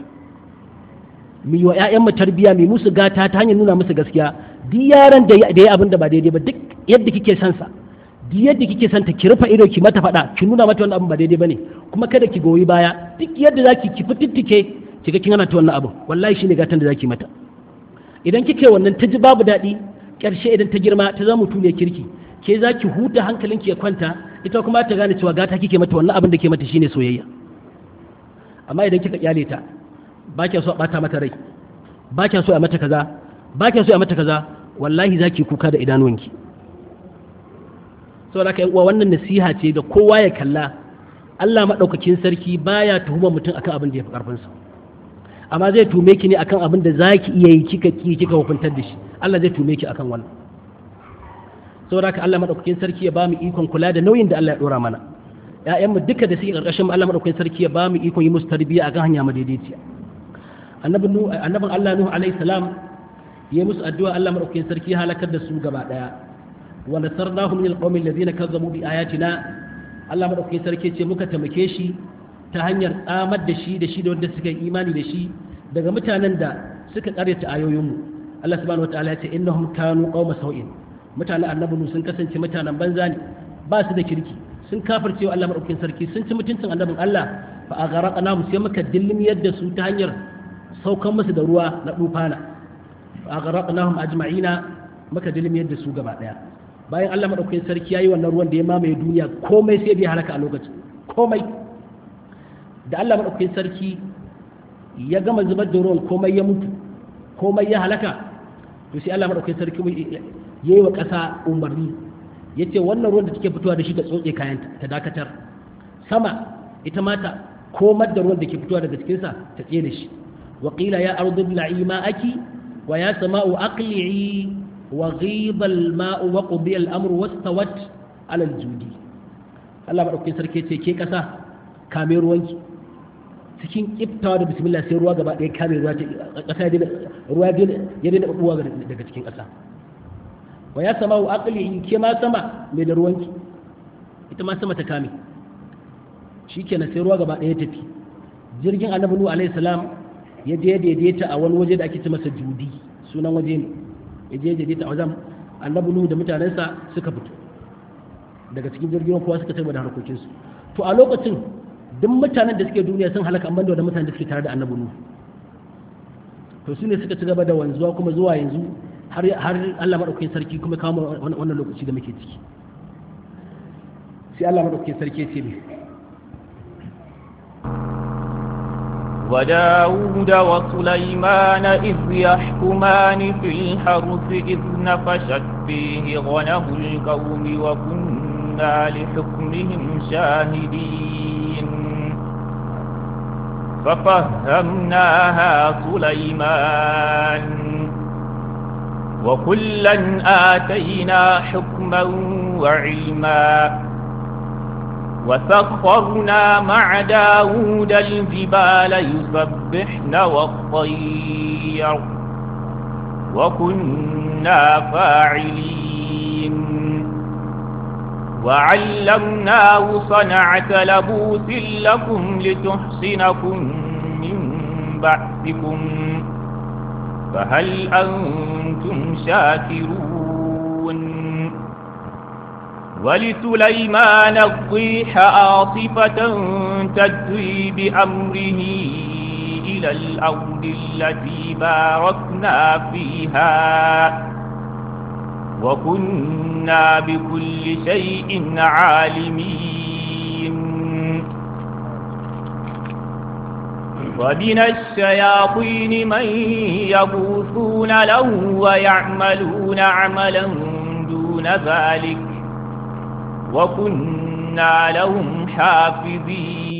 mu yi wa ƴaƴan mu tarbiya mu musu gata ta hanyar nuna musu gaskiya duk yaran da ya abin da ba daidai ba duk yadda kike son sa duk yadda kike son ta ki rufe ido ki mata faɗa ki nuna mata wannan abin ba daidai bane kuma kada ki goyi baya duk yadda zaki ki fitittike ki ga kin hana ta wannan abin wallahi shine gatan da zaki mata idan kike wannan ta ji babu daɗi ƙarshe idan ta girma ta zama mutum ne kirki ke za ki huta hankalinki ya kwanta ita kuma ta gane cewa gata kike mata wannan abin da ke mata shine soyayya amma idan kika kyale ta ba kya so a bata mata rai ba kya so a mata kaza ba kya so a mata kaza wallahi zaki kuka da idanuwanki saboda haka yan uwa wannan nasiha ce da kowa ya kalla Allah madaukakin sarki baya tuhuma mutum akan abin da ya fi karfin sa amma zai tume ki ne akan abin da zaki iya yi kika ki kika hukuntar da shi Allah zai tume ki akan wannan saboda haka Allah madaukakin sarki ya bamu ikon kula da nauyin da Allah ya dora mana ƴaƴanmu duka da suke karkashin Allah madaukakin sarki ya bamu ikon yi musu tarbiyya akan hanya madaidaiciya annabin annabin Allah Nuhu alaihi salam ya musu addu'a Allah madaukakin sarki ya halakar da su gaba daya wa nasarnahu min alqawmi alladhina kazzabu bi ayatina Allah madaukakin sarki ce muka tamake shi ta hanyar tsamar da shi da shi da wanda suka yi imani da shi daga mutanen da suka karyata ayoyinmu Allah subhanahu wataala ya ce innahum kanu qauma sau'in mutanen annabi sun kasance mutanen banza ne ba su da kirki sun kafircewa Allah madaukakin sarki sun ci mutuncin annabin Allah fa agharaqna mu sai muka dillimiyar da su ta hanyar saukan musu da ruwa na dufana fa agharaqnahum ajma'ina muka dillimiyar da su gaba daya bayan Allah madaukakin sarki yayi wannan ruwan da ya mamaye duniya komai sai bai halaka a lokacin komai da Allah madaukakin sarki ya gama zubar da ruwan komai ya mutu komai ya halaka to sai Allah madaukakin sarki yayi wa ƙasa umarni ya ce wannan ruwan da take fitowa da shi ta tsotse kayan ta dakatar sama ita mata komar da ruwan da ke fitowa daga cikinsa ta tsaye da shi wa qila ya ardu bla'i ma'aki wa ya sama'u aqli'i wa ghiba al-ma'u wa qudiya al-amru wastawat 'ala al-judi Allah madaukakin sarki ce ke ƙasa kame ruwanki cikin kiftawa da bismillah sai ruwa gaba ɗaya kame ruwa ƙasa ruwa ya daina buwa daga cikin ƙasa wa ya sama wa aqli ke ma sama mai da ruwanki ita ma sama ta kame shikenan sai ruwa gaba ɗaya tafi jirgin annabi nuhu alaihi salam ya je daidaita a wani waje da ake ce masa judi sunan waje ne ya je daidaita a wajen annabi nuhu da mutanensa suka fito daga cikin jirgin kowa suka tabbata harkokinsu to a lokacin duk mutanen da suke duniya sun halaka amma da mutanen da suke tare da annabi nuhu to su ne suka ci gaba da wanzuwa kuma zuwa yanzu har Allah maɗaukakin sarki kuma kawo wannan lokaci da muke ciki sai Allah maɗaukakin sarki ce ne وداود وسليمان إذ يحكمان في الحرث إذ نفشت فيه غنم القوم وكنا لحكمهم شاهدين ففهمناها سليمان وكلا آتينا حكما وعلما وسخرنا مع داود الجبال يسبحن والطير وكنا فاعلين وعلمناه صنعة لبوس لكم لتحصنكم من بأسكم فهل أنتم شاكرون ولسليمان الضيح عاصفة تجري بأمره إلى الأرض التي باركنا فيها وكنا بكل شيء عالمين ومن الشياطين من يبوثون له ويعملون عملا دون ذلك وكنا لهم حافظين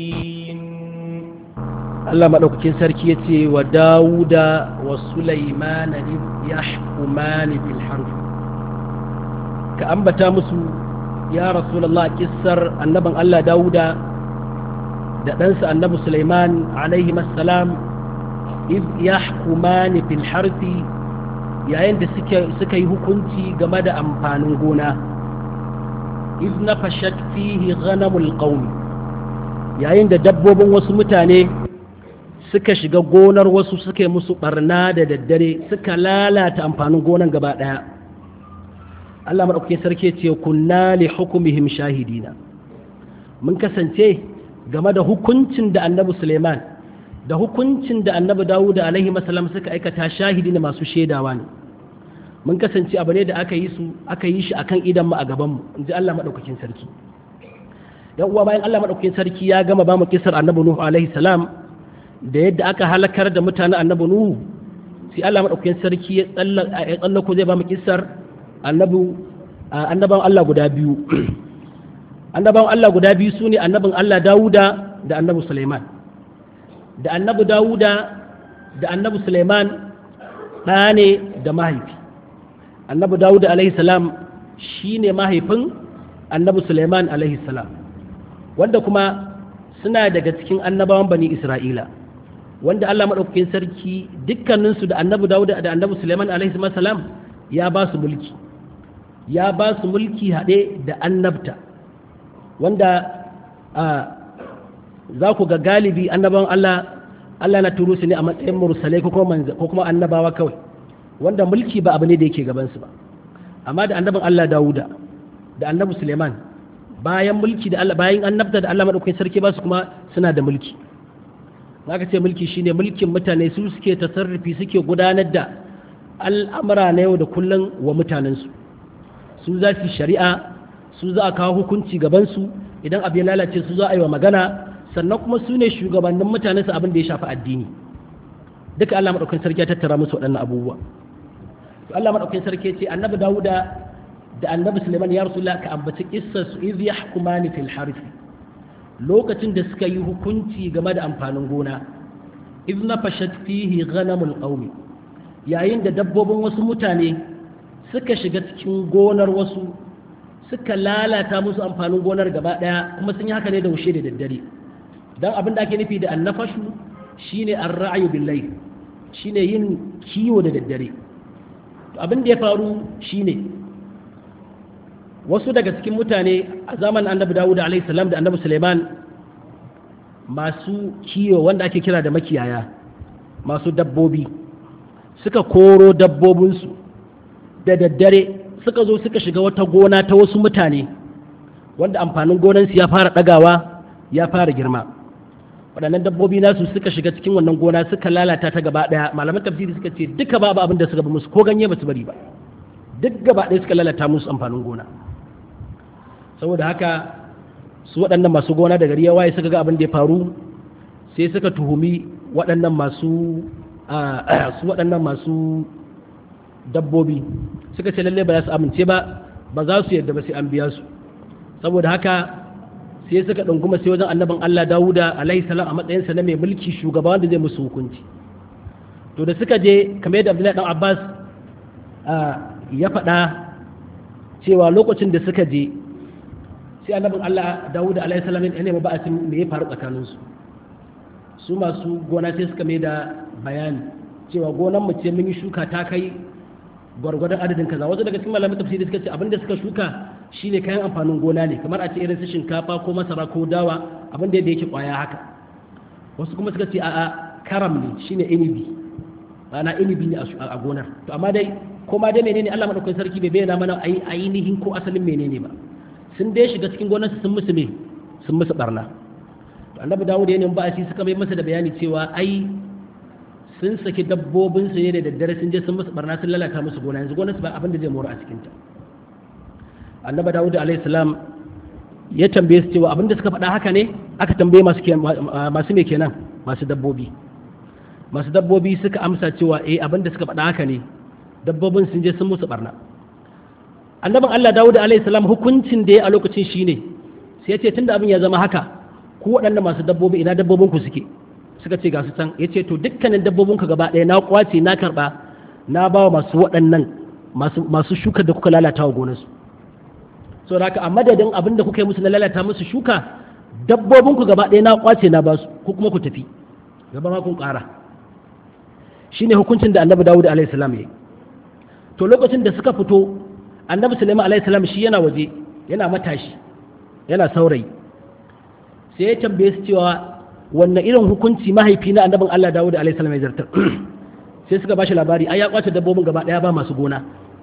Allah maɗaukakin sarki ya ce wa Dawuda wa Sulaimana ya hukumani bil harf ka ambata musu ya Rasulallah kissar annaban Allah Dawuda da ɗansa annabi Sulaiman alaihi salam iz yahkumani fil harthi yayin da suka yi hukunci game da amfanin gona iz nafashat fihi ghanamul qaum yayin da dabbobin wasu mutane suka shiga gonar wasu suka yi musu barna da daddare suka lalata amfanin gonan gaba ɗaya Allah maɗaukakin sarki ce kunna li hukumihim shahidina mun kasance game da hukuncin da annabi Suleiman da hukuncin da annabi Dawud alaihi masalam suka aikata shahidi ne masu shaidawa ne mun kasance abu ne da aka yi su aka yi shi akan idan mu a gaban mu inji Allah madaukakin sarki yan uwa bayan Allah madaukakin sarki ya gama ba mu kisar annabi Nuhu alaihi salam da yadda aka halakar da mutanen annabi Nuhu sai Allah madaukakin sarki ya tsallako zai ba mu kisar annabi annaban Allah guda biyu annaban Allah guda biyu su ne annabin Allah Dawuda da annabi Suleiman da annabi Dawuda da annabi Suleiman ɗa ne da mahaifi annabi Dawuda alaihi salam shi ne mahaifin annabi Suleiman alaihi salam wanda kuma suna daga cikin annabawan bani Isra'ila wanda Allah maɗaukakin sarki dukkaninsu da annabi Dawuda da annabi Suleiman alaihi salam ya ba su mulki ya ba su mulki haɗe da annabta wanda za ku ga galibi annabawan Allah Allah na turo su ne a matsayin mursalai ko kuma annabawa kawai wanda mulki ba abu ne da yake gabansu ba amma da annabin Allah Dawuda da annabi Suleiman bayan mulki da Allah bayan annabta da Allah madaukakin sarki ba su kuma suna da mulki zaka ce mulki shine mulkin mutane su suke tasarrufi suke gudanar da al'amura na yau da kullum wa mutanensu su za su shari'a su za a kawo hukunci gabansu idan abu ya lalace su za a yi wa magana sannan kuma su ne shugabannin mutane su abin da ya shafi addini duka Allah maɗaukakin sarki ya tattara musu waɗannan abubuwa to Allah maɗaukakin sarki ce annabi Dawuda da annabi Suleiman ya rasulullah ka ambaci kissar su iz yahkumani fil harth lokacin da suka yi hukunci game da amfanin gona iz nafashat fihi ghanamul qaumi yayin da dabbobin wasu mutane suka shiga cikin gonar wasu suka lalata musu amfanin gonar gaba daya kuma sun yi haka ne da wushe da daddare don abin da ake nufi da annafashu shine ar-ra'yu billahi shine yin kiwo da daddare to abin da ya faru shine wasu daga cikin mutane a zamanin annabi Dawud alaihi salam da annabi Suleiman masu kiwo wanda ake kira da makiyaya masu dabbobi suka koro dabbobinsu da daddare suka zo suka shiga wata gona ta wasu mutane wanda amfanin gonansu ya fara ɗagawa ya fara girma waɗannan dabbobi nasu suka shiga cikin wannan gona suka lalata ta gaba ɗaya malaman tafsiri suka ce duka babu abin da suka bi musu ko ganye ba su bari ba duk gaba ɗaya suka lalata musu amfanin gona saboda haka su waɗannan masu gona da gari ya waye suka ga abin da ya faru sai suka tuhumi waɗannan masu su waɗannan masu dabbobi suka ce lalle ba za su amince ba ba za su yadda ba sai an biya su saboda haka sai suka ɗunguma sai wajen annabin Allah Dawuda alaihi salam a matsayinsa na mai mulki shugaba wanda zai musu hukunci to da suka je kamar yadda Abdullahi dan Abbas ya faɗa cewa lokacin da suka je sai annabin Allah Dawuda alaihi salam ya nemi ba'asin me ya faru tsakaninsu su masu gona sai suka mai da bayani cewa gonan mu ce mun yi shuka ta kai gwargwadon adadin kaza wasu daga cikin malamin tafsiri suka ce abin da suka shuka shine kayan amfanin gona ne kamar a ce irin su shinkafa ko masara ko dawa abin da yake kwaya haka wasu kuma suka ce a'a karam ne shine inibi ana inibi ne a gonar to amma dai ko ma dai menene Allah madaukakin sarki bai bayyana mana ainihin ko asalin menene ba sun dai shiga cikin gonar sun musu me sun musu barna to annabi Dawud ya nemi ba shi suka bai masa da bayani cewa ai sun saki dabbobin su ne da daddare sun je sun musu barna sun lalata musu gona yanzu gonar su ba abin da zai mora a cikin ta annabi Dawud alaihi salam ya tambaye su cewa abin da suka faɗa haka ne aka tambaye masu masu me kenan masu dabbobi masu dabbobi suka amsa cewa eh abin da suka faɗa haka ne dabbobin sun je sun musu barna annabin Allah Dawud alaihi salam hukuncin da ya a lokacin shine sai ya ce tunda abin ya zama haka ku waɗannan masu dabbobi ina dabbobin ku suke suka ce ga su can ya ce to dukkanin dabbobin ka gaba ɗaya na kwace na karɓa na ba wa masu waɗannan masu shuka da kuka lalata wa gonarsu so da haka a madadin abin da kuka yi musu na lalata musu shuka dabbobinku gaba ɗaya na kwace na basu ko kuma ku tafi gaba ma kun ƙara shine hukuncin da annabi dawud alaihi salam ya yi to lokacin da suka fito annabi sulaiman alaihi salam shi yana waje yana matashi yana saurayi sai ya tambaye su cewa wannan irin hukunci mahaifi na annabin Allah Dawud alaihi salam ya zartar sai suka bashi labari ai ya kwace dabbobin gaba daya ba masu gona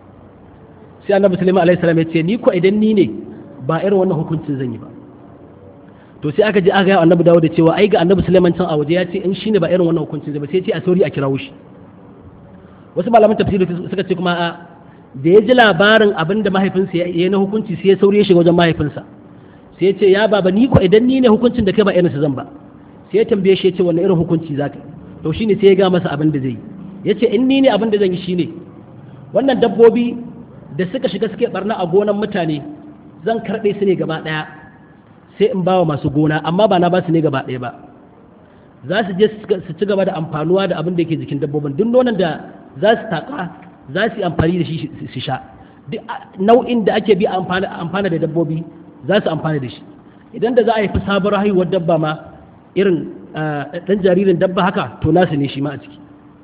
sai annabi sulaiman alaihi salam ya ce ni ko idan ni ne ba irin wannan hukuncin zan yi ba to sai aka je aka ga annabi Dawud cewa ai ga annabi sulaiman can a waje ya ce in shine ba irin wannan hukuncin zai ba sai ya ce a sauri a kirawo shi wasu malaman tafsiri suka ce kuma a da ya ji labarin abin da mahaifinsa ya yi na hukunci sai ya sauri ya shiga wajen mahaifinsa sai ya ce ya baba ni ko idan ni ne hukuncin da kai ba irinsa zan ba sai ya tambaye shi ya ce wanne irin hukunci za ka to shine sai ya ga masa abin da zai yi ya ce in ni ne abin da zan yi shine wannan dabbobi da suka shiga suke barna a gonan mutane zan karɓe su ne gaba ɗaya sai in ba wa masu gona amma ba na ba su ne gaba ɗaya ba za su je su ci gaba da amfanuwa da abin da yake jikin dabbobin duk nonon da za su taƙa za su yi amfani da shi su sha duk nau'in da ake bi amfana da dabbobi za su amfana da shi idan da za a yi fi sabuwar haihuwar dabba ma irin ɗan jaririn dabba haka to nasu ne shi ma a ciki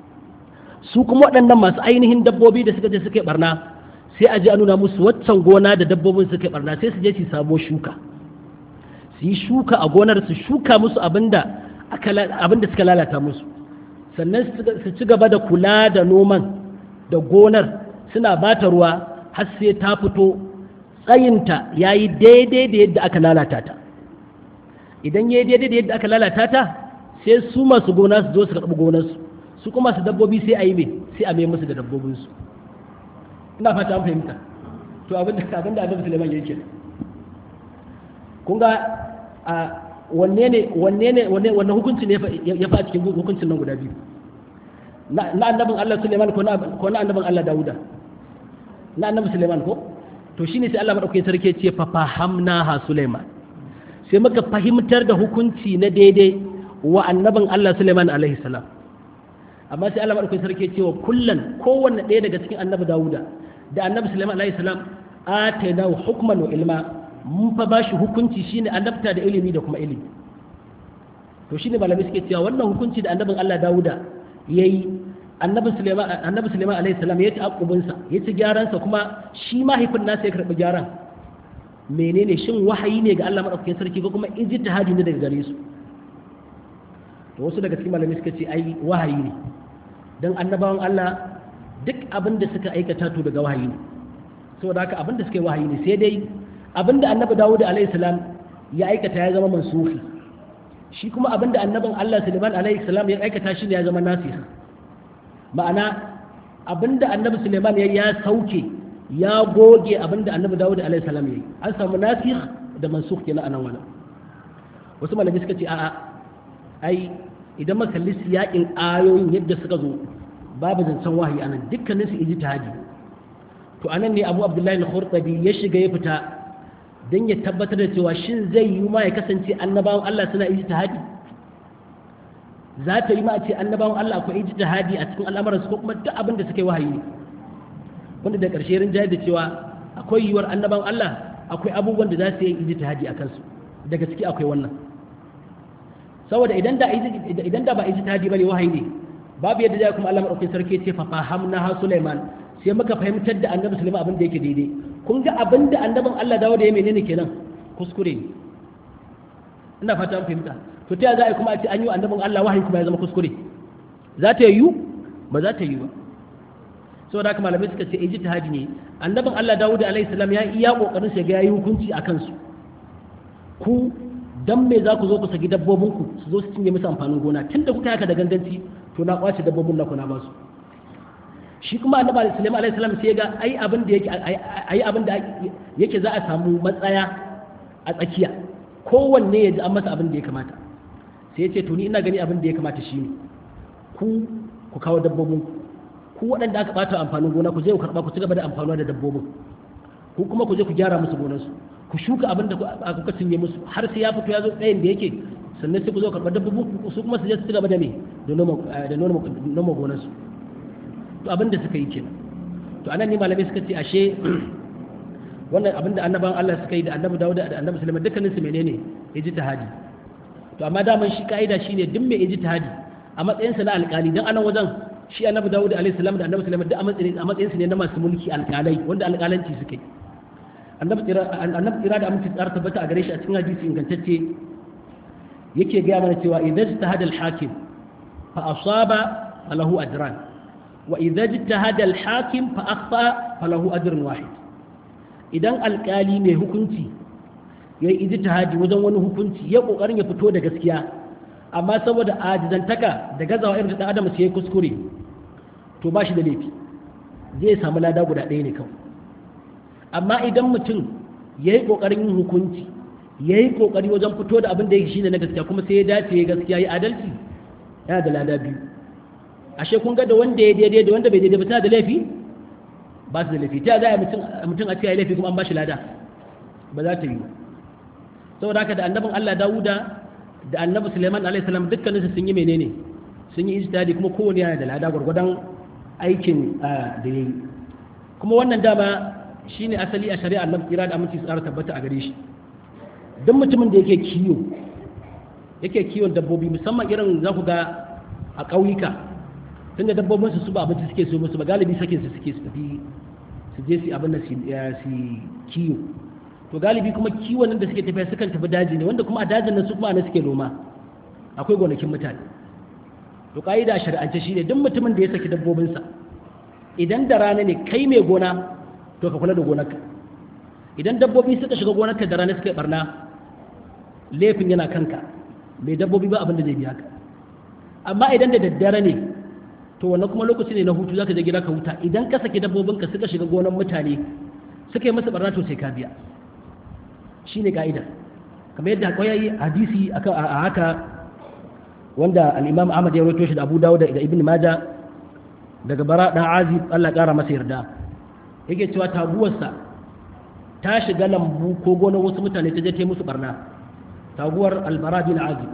su kuma waɗannan masu ainihin dabbobi da suka je suka yi barna sai a je a nuna musu waccan gona da dabbobin suka yi barna sai su je su samo shuka su yi shuka a gonar su shuka musu abinda abinda suka lalata musu sannan su ci gaba da kula da noman da gonar suna bata ruwa har sai ta fito tsayinta ya yi daidai da yadda aka lalata ta idan ya yi daidai da yadda aka lalata ta sai su masu gona su zo su karɓi gonarsu su kuma su dabbobi sai a yi mai sai a mai musu da dabbobinsu ina fata an fahimta to abinda abinda annabi Sulaiman yake kun ga a wanne ne wanne ne wanne wanne hukunci ne ya fa cikin hukuncin nan guda biyu na annabin Allah Sulaiman ko na ko na annabin Allah Dawuda na annabi Sulaiman ko to shine sai Allah madaukakin sarki ce fa fahamna ha Sulaiman sai muka fahimtar da hukunci na daidai wa annabin Allah Sulaiman alaihi salam amma sai Allah madaukakin sarki ce wa kullan kowanne ɗaya daga cikin annabi Dawuda da annabi Sulaiman alaihi salam atainahu hukman wa ilma mun fa bashi hukunci shine annabta da ilimi da kuma ilimi to shine malamai suke cewa wannan hukunci da annabin Allah Dawuda yayi annabi Sulaiman annabi Sulaiman alaihi salam ya ci akubin sa ya ci gyaran sa kuma shi mahaifin nasa ya karbi gyaran menene shin wahayi ne ga Allah madaukakin sarki ko kuma ijtihadi ne daga gare su to wasu daga cikin malamai suka ce ai wahayi ne dan annabawan Allah duk abin da suka aikata to daga wahayi ne saboda haka abin da suka yi wahayi ne sai dai abin da annabi Dawud alaihi salam ya aikata ya zama mansuhi shi kuma abin da annabin Allah Sulaiman alaihi salam ya aikata shi ne ya zama nasih ma'ana abin da annabi Sulaiman ya ya sauke ya goge abin da annabi Dawud alaihi salam ya yi an samu nasih da mansukh kenan anan wannan wasu malamai suka ce a'a ai idan muka kalli siyaƙin ayoyin yadda suka zo babu zancen wahayi anan dukkanin su ijtihadi to anan ne Abu Abdullahi al-Khurtabi ya shiga ya fita dan ya tabbatar da cewa shin zai yi ma ya kasance annabawan Allah suna ijtihadi za ta yi ma a ce annabawan Allah akwai ijtihadi a cikin al'amuransu ko kuma duk abin da suka yi wahayi ne wanda da ƙarshe rin da cewa akwai yiwuwar annabawan Allah akwai abubuwan da za su yi ijtihadi a kansu daga ciki akwai wannan saboda idan da idan da ba ijtihadi bane wahayi ne babu yadda zai kuma Allah madaukakin sarki ce fa fahamna ha Sulaiman sai muka fahimtar da annabi Sulaiman abin da yake daidai kun ga abin da annabin Allah dawo da ya menene kenan kuskure ne ina fata an fahimta to ta za a kuma a ce an yi annabin Allah wahayi kuma ya zama kuskure za ta yiwu ba za ta yiwu ba saboda haka malamai suka ce ijtihadi ne annabin Allah Dawud alaihi salam ya iya kokarin sa ga yayi hukunci akan su ku dan me za ku zo ku saki dabbobin ku su zo su cinye musu amfanin gona tunda kuka haka da ganganci to na kwace dabbobin na kuna ba su shi kuma annabi Sulaiman alaihi salam sai ga ai abin da yake ai abin da yake za a samu matsaya a tsakiya kowanne ya ji an masa abin da ya kamata sai ya ce to ni ina gani abin da ya kamata shi ne ku ku kawo dabbobin ku waɗanda aka ɓata amfanin gona ku je ku karɓa ku ci gaba da amfanuwa da dabbobin ku kuma ku je ku gyara musu gonarsu ku shuka abin da kuka cinye musu har sai ya fito ya zo tsayin da yake sannan sai ku zo karɓar dabbobin su kuma su je su ci gaba da me da noma gonarsu to abin da suka yi kenan to anan ne malamai suka ce ashe wannan abin da annaban Allah suka yi da annabi Dawud da annabi Sulaiman dukkanin su menene ijtihadi to amma daman shi ka'ida shine duk mai ijtihadi a matsayinsa na alƙali dan anan wajen shi annabi Dawud alaihi salam da annabi Sulaiman duk a matsayin a matsayinsa ne na masu mulki alƙalai wanda alƙalanci suke annabi tsira annabi tsira da aminci tsara tabbata a gare shi a cikin hadisi ingantacce yake ga mana cewa idza ijtahada al-hakim fa asaba falahu ajran wa idza ijtahada al-hakim fa akhta falahu ajrun wahid idan alƙali mai hukunci yayi ijtihadi wajen wani hukunci ya kokarin ya fito da gaskiya amma saboda ajizantaka da gazawa irin da adam sai ya kuskure to ba shi da laifi zai samu lada guda ɗaya ne kawai amma idan mutum ya yi ƙoƙarin yin hukunci ya yi ƙoƙari wajen fito da abin da yake shine na gaskiya kuma sai ya dace ya gaskiya ya adalci yana da lada biyu ashe kun ga da wanda ya daidai da wanda bai daidai ba tana da laifi ba su da laifi ta za a mutum a ce ya laifi kuma an ba shi lada ba za ta yi saboda haka da annabin Allah Dawuda da annabi Suleiman alaihi salam dukkanin su sun yi menene sun yi ijtihadi kuma kowane yana da lada gwargwadon aikin da yayi kuma wannan dama shine asali a shari'a annabi kira da aminci tsara tabbata a gare shi duk mutumin da yake kiyo yake kiwon dabbobi musamman irin za ku ga a ƙauyuka tunda dabbobin su su ba abinci suke so musu ba galibi sakin su suke su tafi su je su abin da su kiyo to galibi kuma kiwon da suke tafiya sukan tafi daji ne wanda kuma a dajin nan su kuma ne suke noma akwai gonakin mutane to ka'ida shari'ance shine duk mutumin da ya saki dabbobinsa idan da rana ne kai mai gona to ka kula da gonarka idan dabbobi suka shiga gonarka da rana suka barna laifin yana kanka mai dabbobi ba abin da zai biya ka amma idan da daddare ne to wannan kuma lokaci ne na hutu zaka je gida ka huta idan ka saki dabbobinka suka shiga gonar mutane suka yi masa barna to sai ka biya shine ka'ida kamar yadda akwai hadisi a haka wanda al-Imam Ahmad ya rawaito shi da Abu Dawud da Ibn Majah daga Bara dan Azib Allah kara masa yarda yake cewa taguwarsa ta shiga lambu ko gonar wasu mutane ta je ta musu barna taguwar al-Bara bin Azib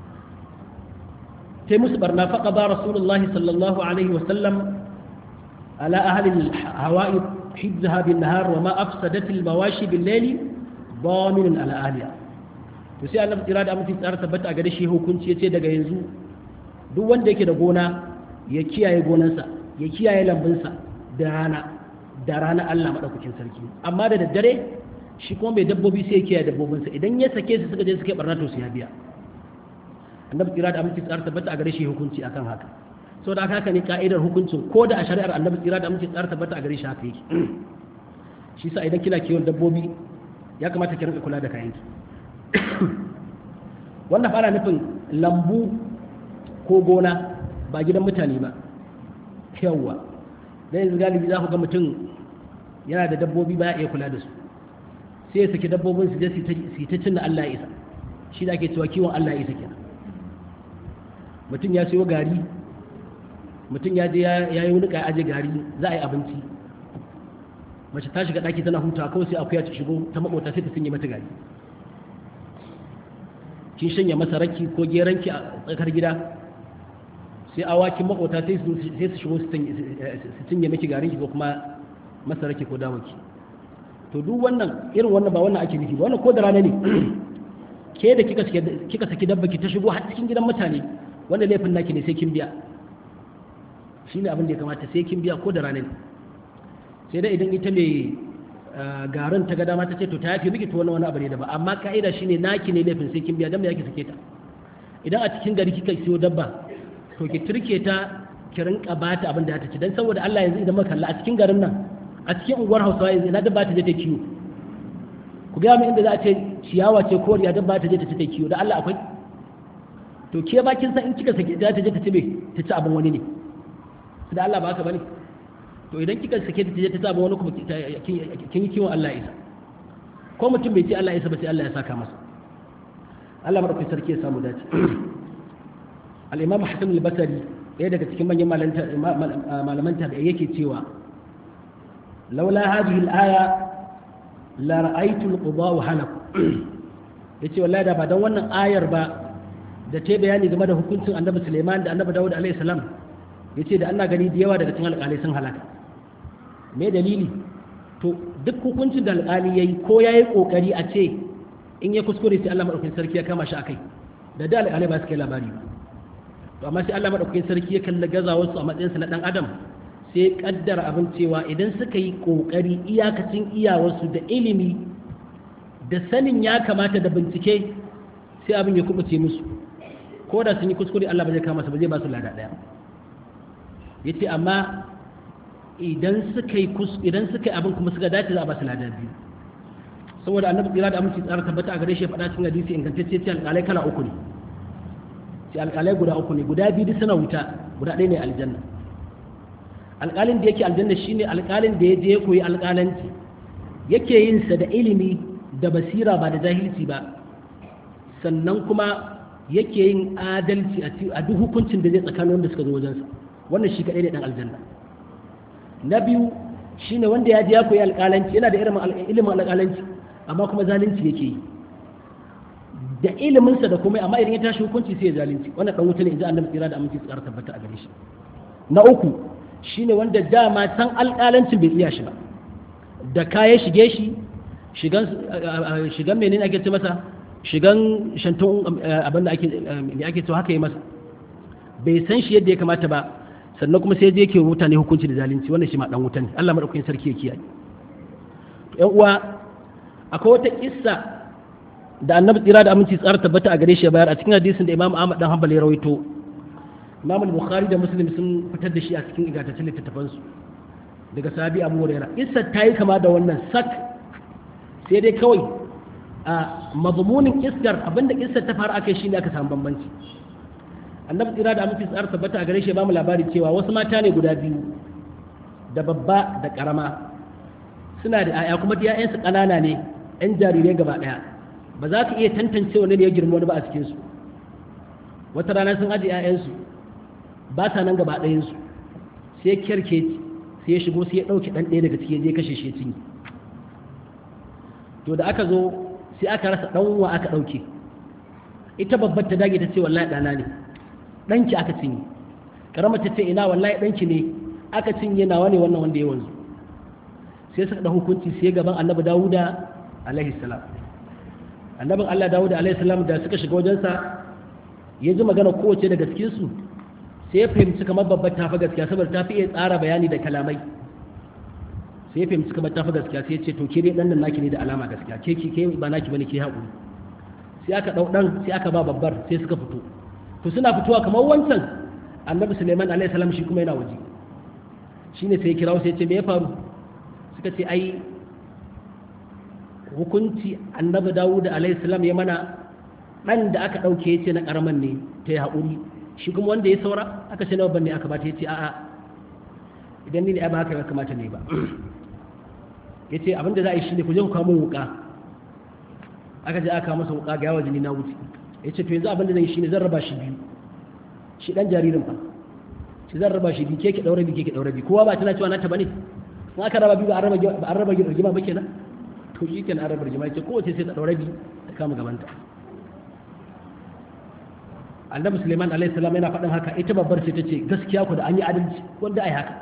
ta musu barna faqa ba Rasulullahi sallallahu alaihi wa sallam ala ahli al-hawa'id hibzaha bin nahar wa ma afsadat al-mawashi bil layli daminun ala ahliha to sai Allah tsira da amince tsara tabbata a gare shi hukunci yace daga yanzu duk wanda yake da gona ya kiyaye gonarsa ya kiyaye lambunsa da rana da rana Allah madaukakin sarki amma da daddare shi kuma mai dabbobi sai ya kiyaye dabbobinsa idan ya sake su suka je suka barna to su ya biya annabi tsira da amince tsara tabbata a gare shi hukunci akan haka saboda haka ne ka'idar hukuncin ko da a shari'ar annabi tsira da amince tsara tabbata a gare shi haka yake shi sa idan kina kiwon dabbobi ya kamata ki rinka kula da kayanki wannan fara nufin lambu ko gona ba gidan mutane ba yawwa dan yanzu galibi za ku ga mutum yana da dabbobi ba ya iya kula da su sai ya saki dabbobin su je su ta cin da Allah ya isa shi da ake cewa kiwon Allah ya isa kenan mutum ya sayo gari mutum ya je ya yi wani aje gari za a yi abinci mace ta shiga ɗaki tana hutawa kawai sai akuya ta shigo ta makota sai ta cinye mata gari kin shanya masa raki ko geranki a tsakar gida sai awakin makota sai su shigo su cinye miki garinki ko kuma masa raki ko dawaki to duk wannan irin wannan ba wannan ake nufi ba wannan ko da rana ne ke da kika kika saki dabba ki ta shigo har cikin gidan mutane wanda laifin naki ne sai kin biya shine abin da ya kamata sai kin biya ko da rana ne sai dai idan ita mai garin ta ga dama ta ce to ta yafi miki to wani wani abu ne da ba amma ka'ida shine naki ne laifin sai kin biya dan me yake sake ta idan a cikin gari kika siyo dabba to ki turke ta ki rinka bata abin da ta ci dan saboda Allah yanzu idan muka kalla a cikin garin nan a cikin unguwar Hausawa yanzu ina dabba ta je ta kiwo ku ga mu inda za a ce ciyawa ce koriya dabba ta je ta ci ta kiwo da Allah akwai to ke ba kin san in kika sake ta je ta ci me ta ci abin wani ne da Allah ba haka bane to idan kika sake ta je ta saba wani kuma kin yi kiwon Allah isa ko mutum bai ce Allah isa ba sai Allah ya saka masa Allah madaukakin sarki ya samu dace al-Imam Hassan al-Basri ɗaya daga cikin manyan malaman tabi'i yake cewa laula hadhihi al-aya la ra'aytu al-qada wa halak yace wallahi da ba dan wannan ayar ba da ta bayani game da hukuncin Annabi Sulaiman da Annabi Dawud alaihi salam yace da ana gani da yawa daga cikin alƙalai sun halaka me dalili to duk hukuncin da alƙali yayi ko yayi kokari a ce in ya kuskure sai Allah madaukakin sarki ya kama shi akai da da alƙalai ba su kai labari ba to amma sai Allah madaukakin sarki ya kalla gazawar su a matsayin sa na dan adam sai ya kaddara abin cewa idan suka yi kokari iyakacin iyawarsu da ilimi da sanin ya kamata da bincike sai abin ya kubuce musu ko da sun yi kuskure Allah ba zai kama su ba zai ba su lada daya yace amma idan suka yi idan suka yi abin kuma suka dace za a ba su lada biyu saboda annabi tsira da aminci tsara tabbata a gare shi faɗa cikin hadisi ingantacce ce alƙalai kala uku ne ce alƙalai guda uku ne guda biyu suna wuta guda ɗaya ne aljanna alƙalin da yake aljanna shine alƙalin da ya je ya koyi alƙalanci yake yin sa da ilimi da basira ba da jahilci ba sannan kuma yake yin adalci a duk hukuncin da zai tsakanin wanda suka zo wajensa wannan shi kaɗai ne ɗan aljanna na biyu shine wanda ya je ya koyi alƙalanci yana da ilimin alƙalanci amma kuma zalunci yake yi da iliminsa da kuma amma idan ya tashi hukunci sai ya zalunci wannan dan wuta ne idan annabi tsira da aminci tsara tabbata a gare shi na uku shine wanda dama san alƙalancin bai iya shi ba da kaya shige shi shigan shigan menene ake ce masa shigan shantun abin da ake me ake to haka yi masa bai san shi yadda ya kamata ba sannan kuma sai je yake mutane hukunci da zalunci wannan shi ma dan wuta ne Allah madaukakin sarki ya kiyaye yan uwa akwai wata kissa da annabi tsira da aminci tsara tabbata a gare shi bayar a cikin hadisin da imam ahmad dan hanbal ya rawaito imam al-bukhari da muslim sun fitar da shi a cikin igataccen littattafan su daga sahabi abu huraira kissa ta yi kama da wannan sak sai dai kawai a mazmunin kissar abinda kissar ta fara akai shine aka samu bambanci annabi tsira da aminci tsara tabbata a gare shi ba mu labari cewa wasu mata ne guda biyu da babba da karama suna da 'ya'ya kuma 'ya'yansu ƙanana ne 'yan jarirai gaba ɗaya ba za ka iya tantance wani ne ya girma wani ba a cikinsu wata rana sun ajiye 'ya'yansu ba sa nan gaba ɗayansu sai kyarke sai ya shigo sai ya ɗauke ɗan ɗaya daga ciki ya je kashe shi cinye to da aka zo sai aka rasa ɗan wa aka ɗauke ita babbar ta dage ta ce wallahi ɗana ne ɗanki aka cinye karamar ta ce ina wallahi ɗanki ne aka cinye nawa ne wannan wanda ya wanzu sai suka da hukunci sai gaban annabi dawuda alaihi salam annabin allah dawuda alaihi salam da suka shiga wajensa ya ji magana kowace daga cikinsu sai ya fahimci kamar babbar tafi gaskiya saboda ta fi iya tsara bayani da kalamai sai ya fahimci kamar tafi gaskiya sai ya ce to ke dai dan nan naki ne da alama gaskiya ke ki ke ba naki bane ke haƙuri sai aka dau dan sai aka ba babbar sai suka fito to suna fitowa kamar wancan annabi suleiman alaihi salam shi kuma yana waje shine sai ya kirawo sai ya ce me ya faru suka ce ai hukunci annabi dawud alaihissalam ya mana ɗan da aka ɗauke ya ce na ƙaramin ne ta yi haƙuri shi kuma wanda ya saura aka ce nawa ne aka bata ya ce a'a idan ni ne ai ba haka ya kamata ne ba ya ce abinda za a yi shi ne ku je ku kamo wuƙa aka je aka kamo masa wuƙa ga yawa jini na wuce ya ce to yanzu abinda zai yi shi ne zan raba shi biyu shi ɗan jaririn fa shi zan raba shi biyu ke ke ɗaure biyu ke ke ɗaure biyu kowa ba tana cewa na ta ba ne in aka raba biyu ba an raba rigima ba kenan to shi kenan an raba rigima ce kowace sai ta ɗaura biyu ta kama gabanta annabi suleiman alaihi salam yana faɗin haka ita babbar sai ta ce gaskiya ku da an yi adalci wanda ai haka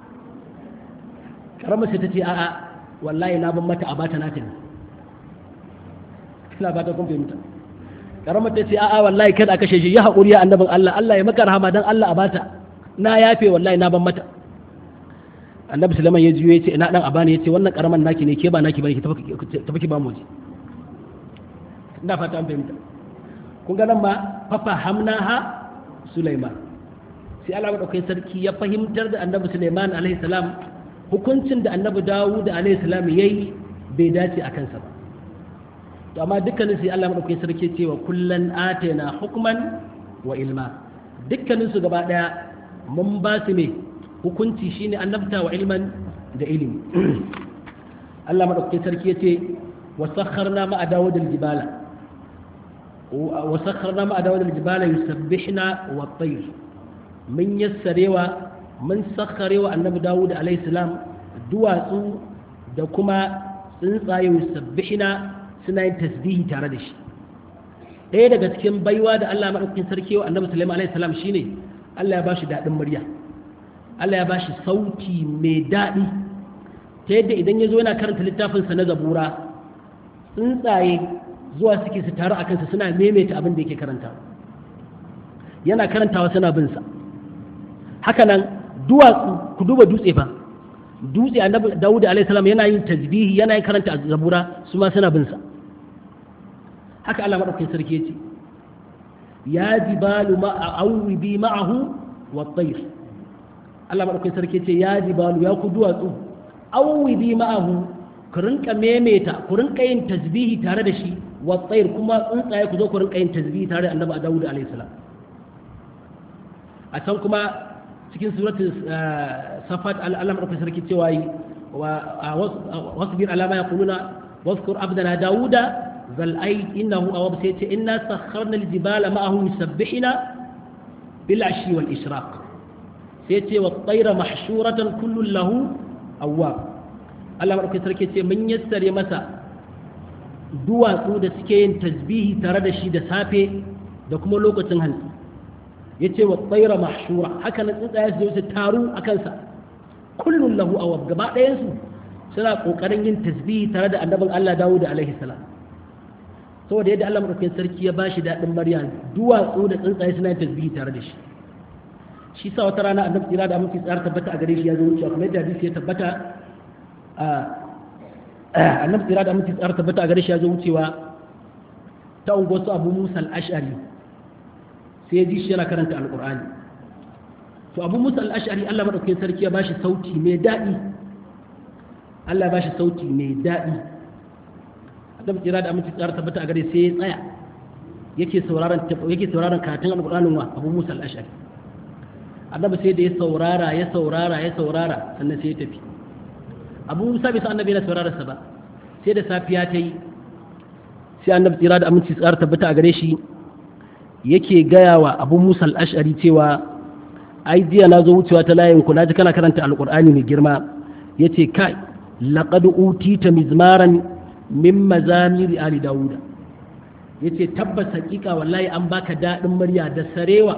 karama sai ta ce a'a wallahi na ban mata a bata nata ne ina fata kun fahimta karama ta ce a'a wallahi kada a kashe shi ya haƙuri ya annabin Allah Allah ya maka rahama dan Allah a bata na yafe wallahi na ban mata annabi sulaiman ya juyo ya ce ina dan abani ya ce wannan karaman naki ne ke ba naki bane ki tafi ki ba mu je ina fata an fahimta kun ga nan ma fafa hamnaha sulaiman sai Allah madaukakin sarki ya fahimtar da annabi sulaiman alaihi salam hukuncin da annabi dawud alaihi salam yayi bai dace a kansa ba to amma dukkanin sai Allah madaukakin sarki ce wa kullan atayna hukman wa ilma dukkanin su gaba daya mun ba su ne hukunci shine annabta wa ilman da ilimi Allah madaukakin sarki yace wa sakharna ma dawud al-jibala wa sakharna ma dawud al-jibala yusabbihna wa at-tayr mun yassarewa mun sakharewa annabi dawud alayhi salam duwatsu da kuma tsuntsaye yusabbihna suna yin tasbihi tare da shi ɗaya daga cikin baiwa da Allah madaukakin sarki wa annabi sulaiman alayhi salam shine Allah ya bashi daɗin murya Allah ya ba shi sauti mai daɗi ta yadda idan ya zo yana karanta littafinsa na zabura tsuntsaye zuwa suke su taru a kansa suna maimaita abin da yake karanta yana karantawa suna bin sa haka nan duwatsu ku duba dutse fa dutse annabi Dawud alaihi salam yana yin tasbihi yana yin karanta zabura su ma suna bin sa haka Allah madaukakin sarki yace ya jibalu ma bi ma'ahu wa tayr Allah madaukakin sarki yace ya jibalu ya ku duwatsu bi ma'ahu ku rinka memeta ku rinka yin tasbihi tare da shi wa tayr kuma tsuntsaye ku zo ku rinka yin tasbihi tare da annabi Dawud alaihi salam a can kuma cikin suratul safat Allah madaukakin sarki cewa yi wasbir ala ma yaquluna واذكر عبدنا داود ذا الأيد إنه أواب سيتي إنا سخرنا الجبال معه يسبحنا بالعشي والإشراق سيتي والطير محشورة كل له أواب الله مرحبا سركي من يسر يمسا duwatsu da suke yin tasbihi tare da shi da safe da kuma lokacin hantsi ya ce wa tsaira mahshura haka na tsuntsaye su su taru a kansa kullum lahu awab gaba ɗayansu suna ƙoƙarin yin tasbihi tare da annabin Allah Dawud alaihi salam saboda yadda Allah madaukakin sarki ya bashi daɗin Maryam duwatsu da tsuntsaye suna yin tasbihi tare da shi shi sa wata rana annabi tsira da aminci tsara tabbata a gare shi ya zo wucewa kuma yadda hadisi ya tabbata annabi tsira da aminci tsara tabbata a gare shi ya zo wucewa ta unguwar su Abu Musa al-Ash'ari sai ya ji shi yana karanta alqur'ani to Abu Musa al-Ash'ari Allah madaukakin sarki ya bashi sauti mai daɗi Allah ya bashi sauti mai daɗi annabi kira da aminci tsara tabbata a gare sai ya tsaya yake sauraron yake sauraron karatun alqur'anin wa Abu Musa al-Ash'ari annabi sai da ya saurara ya saurara ya saurara sannan sai ya tafi Abu Musa bai san annabi yana saurara sa ba sai da safiya ta yi sai annabi kira da aminci tsara tabbata a gare shi yake gaya wa Abu Musa al-Ash'ari cewa ai jiya na zo wucewa ta layin ku naji kana karanta alqur'ani mai girma yace kai laqad utita mizmaran min mazamiri ali dawuda ya ce tabbas hakika wallahi an baka daɗin murya da sarewa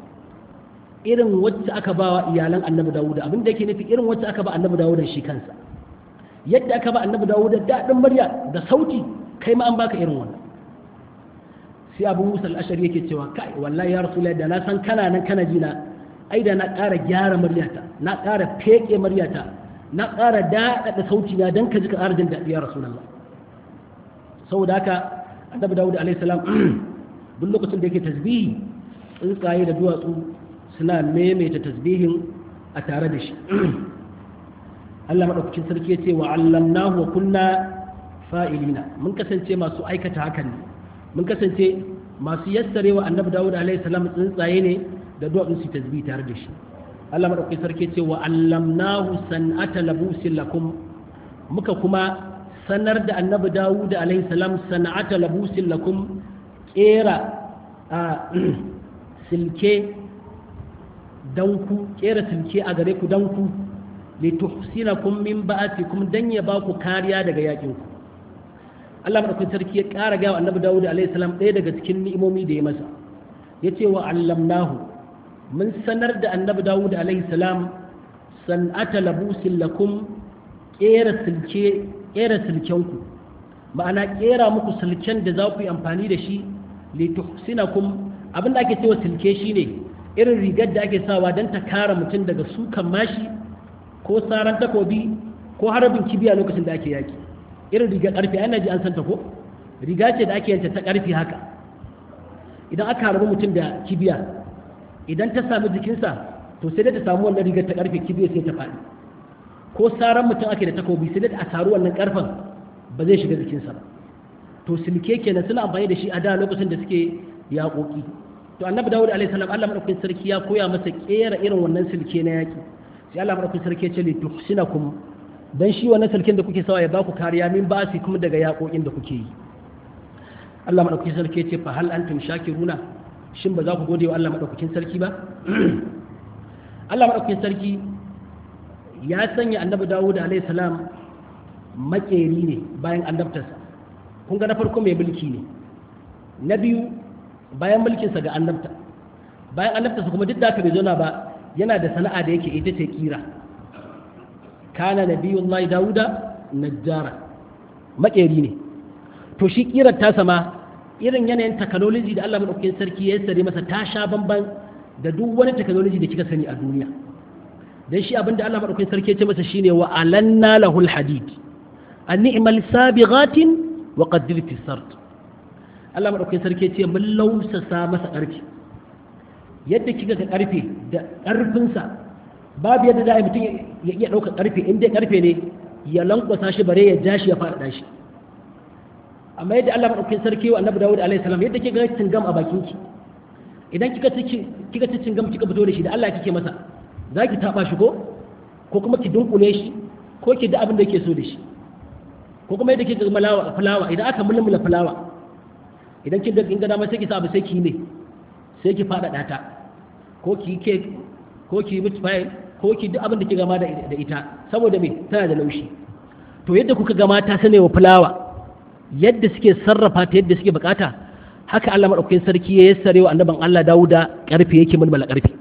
irin wacce aka ba wa iyalan annabi dawuda abin da yake nufi irin wacce aka ba annabi dawuda shi kansa yadda aka ba annabi dawuda daɗin murya da sauti kai ma an baka irin wannan sai abu musa al'ashari yake cewa kai wallahi ya rasu da na san kana nan kana jina ai da na ƙara gyara muryata na ƙara feƙe muryata na ƙara daɗaɗa sauti na don ka ji ka ƙara jin daɗi ya rasu saboda haka annabi dawud alaihi salam duk lokacin da yake tasbihi tsuntsaye da duwatsu suna maimaita tasbihin a tare da shi Allah madaukakin sarki yace wa allamnahu wa kunna fa'ilina mun kasance masu aikata hakan ne mun kasance masu yassare wa annabi dawud alaihi salam tsuntsaye ne da duwatsu su tasbihi tare da shi Allah madaukakin sarki yace wa allamnahu san'ata labusin lakum muka kuma sanar da annabi dawud alaihi salam sana'ata labusin lakum kera a silke danku kera silke a gare ku danku lituhsinakum min ba'atikum dan ya ba ku kariya daga yakin ku Allah madaukakin sarki ya ƙara ga annabi dawud alaihi salam ɗaya daga cikin ni'imomi da ya masa yace wa allamnahu mun sanar da annabi dawud alaihi salam san'ata labusin lakum kera silke kera silkenku ma'ana kera muku silken da za ku yi amfani da shi lituhsinakum abin da ake cewa silke shine irin rigar da ake sawa don ta kare mutum daga sukan mashi ko saran takobi ko harbin kibiya lokacin da ake yaki irin rigar karfe ana ji an santa ko riga ce da ake yanta ta karfe haka idan aka harbi mutum da kibiya idan ta sami jikinsa to sai dai ta samu wannan rigar ta karfe kibiya sai ta faɗi ko saran mutum ake da takobi sai dai a saru wannan karfen ba zai shiga jikinsa ba to silke kenan suna amfani da shi a da lokacin da suke yaƙoƙi to annabi dawud alaihi salam Allah madaukakin sarki ya koya masa kera irin wannan silke na yaƙi sai Allah madaukakin sarki ya ce li tuhsinakum dan shi wannan silken da kuke sawa ya baku kariya min ba su kuma daga yaƙoƙin da kuke yi Allah madaukakin sarki ya ce fa hal antum shakiruna shin ba za ku gode wa Allah madaukakin sarki ba Allah madaukakin sarki ya sanya annabi dawud alaihi salam makeri ne bayan annabtarsa kun ga na farko mai mulki ne na biyu bayan mulkinsa ga annabta bayan annabtarsa kuma duk da haka bai zauna ba yana da sana'a da yake ita ce kira kana nabiyullahi dawuda najjara makeri ne to shi kirar ta sama irin yanayin technology da Allah madaukakin sarki ya sare masa ta sha bamban da duk wani technology da kika sani a duniya dan shi abinda Allah madaukakin sarki ya ce masa shine wa alanna lahul hadid an ni'mal sabighatin wa qaddir fi sart Allah madaukakin sarki ya ce mun lausasa masa ƙarfi yadda kika ga ƙarfe da ƙarfinsa babu yadda za a mutum ya iya ɗaukar ƙarfe in dai ƙarfe ne ya lankwasa shi bare ya ja shi ya faɗaɗa shi amma yadda Allah madaukakin sarki wa Annabi Dawud alaihi salam yadda kika ga cingam a bakin ki idan kika ci kika ci cingam kika fito da shi da Allah kike masa zaki taba shi ko ko kuma ki dunkule shi ko ki da abin da yake so da shi ko kuma yadda kika ga malawa fulawa idan aka mulmula fulawa idan kin ga kin ga dama sai ki sa abu sai ki ne sai ki faɗaɗa ta ko ki cake ko ki meat pie ko ki duk abin da ki gama da ita saboda me tana da laushi to yadda kuka gama ta sane wa fulawa yadda suke sarrafa ta yadda suke bukata haka Allah madaukakin sarki ya yassare wa annaban Allah Dawuda karfe yake mulmula karfe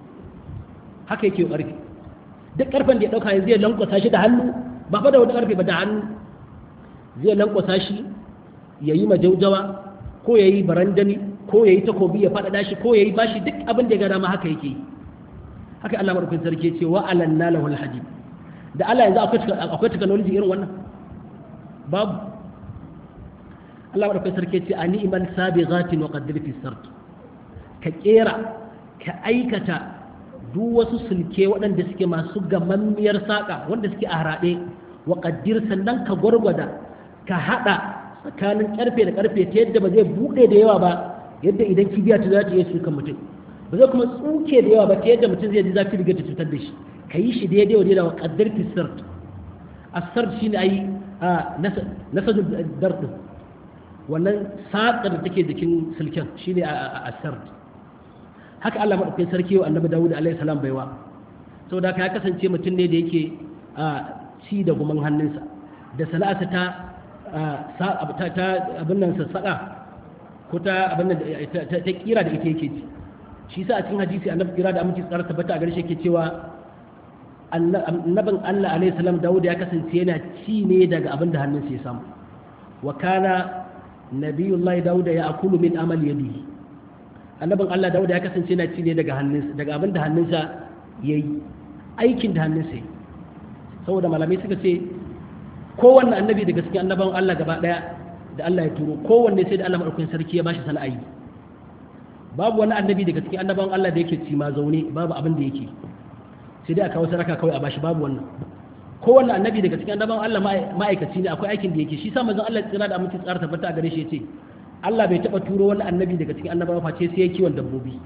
haka yake karfe duk karfen da ya dauka yanzu ya lankwasa shi da hannu ba fa da wani karfe ba da hannu zai lankwasa shi yayi majaujawa ko yayi barandani ko yayi takobi ya faɗaɗa shi ko yayi bashi duk abin da ya ga dama haka yake yi haka Allah madaukakin sarki ya ce wa alanna lahul hadid da Allah yanzu akwai akwai technology irin wannan babu Allah madaukakin sarki ya ce ani iman sabighatin wa qaddir fi sart ka kera ka aikata duk wasu sulke waɗanda suke masu gamammiyar saƙa wanda suke a haraɗe wa qaddir sannan ka gwargwada ka haɗa tsakanin ƙarfe da ƙarfe ta yadda ba zai buɗe da yawa ba yadda idan kibiya ta za ta iya sukan mutum ba zai kuma tsuke da yawa ba ta yadda mutum zai ji zafi riga ta cutar da shi ka yi shi daidai wa daidai wa kaddar fi sart asart shi ne a yi a nasadu dardin wannan saƙar da take jikin silken shi ne a asart haka Allah maɗaukakin sarki wa annabi Dawud alaihi salam baiwa saboda haka ya kasance mutum ne da yake ci da guman hannunsa da sana'arsa ta ta abin nan sassaƙa ko ta abin nan ta kira da ita yake ci shi sa a cikin hadisi annabi kira da aminci tsara tabbata a gare shi yake cewa annabin Allah alaihi salam Dawud ya kasance yana ci ne daga abin da hannunsa ya samu wa kana nabiyullahi Dawud ya akulu min amal yadihi annabin Allah Dawud ya kasance yana ci ne daga hannunsa daga abin da hannunsa yayi aikin da hannunsa yayi saboda malamai suka ce kowanne annabi daga cikin annaban Allah gaba daya da Allah ya turo kowanne sai da Allah madaukakin sarki ya bashi sana'ayi babu wani annabi daga cikin annaban Allah da yake ci ma zaune babu abin da yake sai dai a kawo saraka kawai a bashi babu wannan kowanne annabi daga cikin annaban Allah ma'aikaci ne akwai aikin da yake shi sa manzon Allah tsira da aminci tsara tabbata a gare shi yace Allah bai taba turo wani annabi daga cikin annabawa face sai ya kiwon dabbobi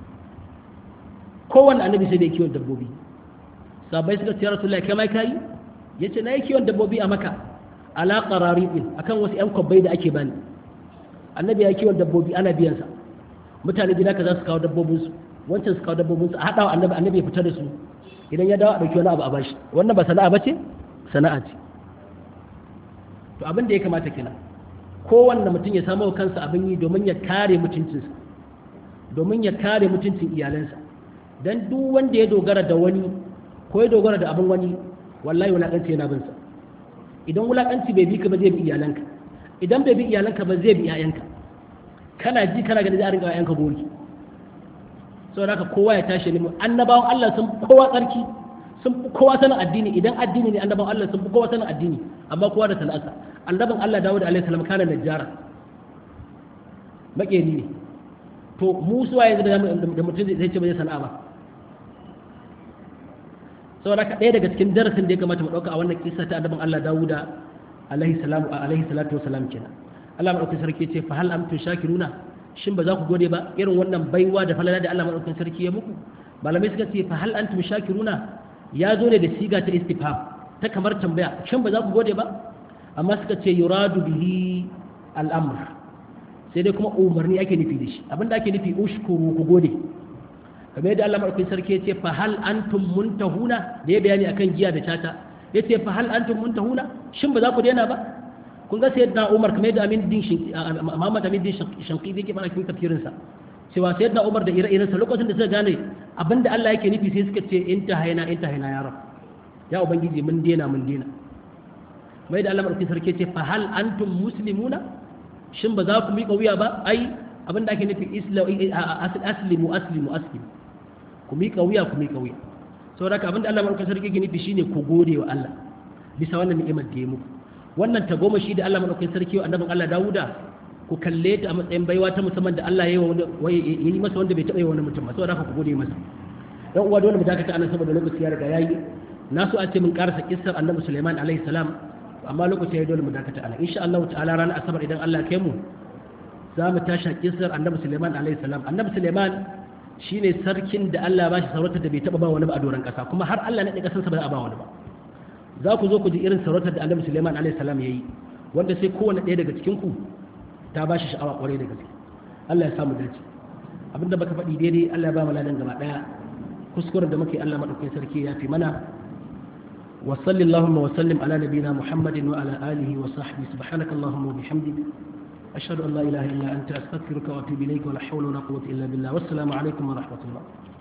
kowanne annabi sai da ya kiwon dabbobi sabai suka ce ya rasulullahi kai mai kai yace na yi kiwon dabbobi a maka ala qararibin akan wasu yan kwabbai da ake bani annabi ya kiwon dabbobi ana biyan sa mutane gida ka za su kawo dabbobin su wancan su kawo dabbobin su a hada wa annabi annabi ya fita da su idan ya dawo a dauki wani abu a bashi wannan ba sana'a bace sana'a ce to abin da ya kamata kina kowanne mutum ya samu kansa abin yi domin ya kare mutuncinsa domin ya kare mutuncin iyalansa dan duk wanda ya dogara da wani ko ya dogara da abin wani wallahi wulakanci yana bin sa idan wulakanci bai bi ka ba zai bi iyalanka idan bai bi iyalanka ba zai bi iyayenka kana ji kana gani za a rinka iyayenka gori saboda haka kowa ya tashi ne annabawan Allah sun kowa tsarki sun fi kowa sanin addini idan addini ne annabawan Allah sun fi kowa sanin addini amma kowa da sana'arsa annaban Allah Dawud alaihi salam kana najjara makeri ne to mu suwa yanzu da mutum zai ce ba zai sana'a ba saboda haka ɗaya daga cikin darasin da ya kamata mu ɗauka a wannan kisa ta annabin Allah Dawuda alaihi salamu alaihi salatu wa salam kenan Allah madaukakin sarki ce fa hal amtum shakiruna shin ba za ku gode ba irin wannan baiwa da falala da Allah madaukakin sarki ya muku malamai suka ce fa hal antum shakiruna ya zo ne da siga ta istifham ta kamar tambaya shin ba za ku gode ba amma suka ce yuradu bihi al'amr sai dai kuma umarni ake nufi da shi abinda ake nufi ushkuru ku gode kamar yadda Allah madaukakin sarki ya ce fa hal antum muntahuna da ya bayani akan giya da tata ya ce fa hal antum muntahuna shin ba za ku daina ba kun ga sayyidina Umar kamar yadda Amin din Muhammad Amin din Shanqidi yake mana cikin tafsirin sa cewa sayyidina Umar da ire-irensa lokacin da suka gane abinda Allah yake nufi sai suka ce inta hayna inta hayna ya rab ya ubangiji mun daina mun daina mai da Allah madaukakin sarki ya ce fa hal antum muslimuna shin ba za ku miƙa wuya ba ai abin da ake nufi aslimu aslimu aslimu ku miƙa wuya ku miƙa wuya saboda haka abin da Allah madaukakin sarki yake nufi shine ku gode wa Allah bisa wannan ni'imar da ya muku wannan tagomashi da Allah madaukakin sarki wa annabin Allah Dawuda ku kalle ta a matsayin baiwa ta musamman da Allah ya yi masa wanda bai taɓa yi wani mutum ba saboda haka ku gode masa dan uwa dole mu dakata anan saboda lokaci ya riga yayi na so a ce mun karasa kissar annabi Sulaiman alaihi salam amma lokaci ya dole mu dakata anan insha Allah ta'ala ranar asabar idan Allah ya kai mu za mu tashi kissar annabi Sulaiman alaihi salam annabi Sulaiman shine sarkin da Allah ya bashi sarautar da bai taba ba wani ba a doron kasa kuma har Allah ne da kasansa ba a ba wani ba za ku zo ku ji irin sarautar da annabi Sulaiman alaihi salam yayi wanda sai kowanne ɗaya daga cikin ku ta bashi sha'awa kwarai da gaske Allah ya samu dace abinda baka faɗi daidai Allah ya ba mu ladan gaba daya kuskuren da muke Allah madaukakin sarki ya fi mana wa sallallahu wa sallim ala nabiyina Muhammadin wa ala alihi wa sahbihi subhanaka allahumma wa bihamdik ashhadu an la ilaha illa anta astaghfiruka wa atubu ilayka wa la hawla wa la quwwata illa billah wassalamu alaikum wa rahmatullah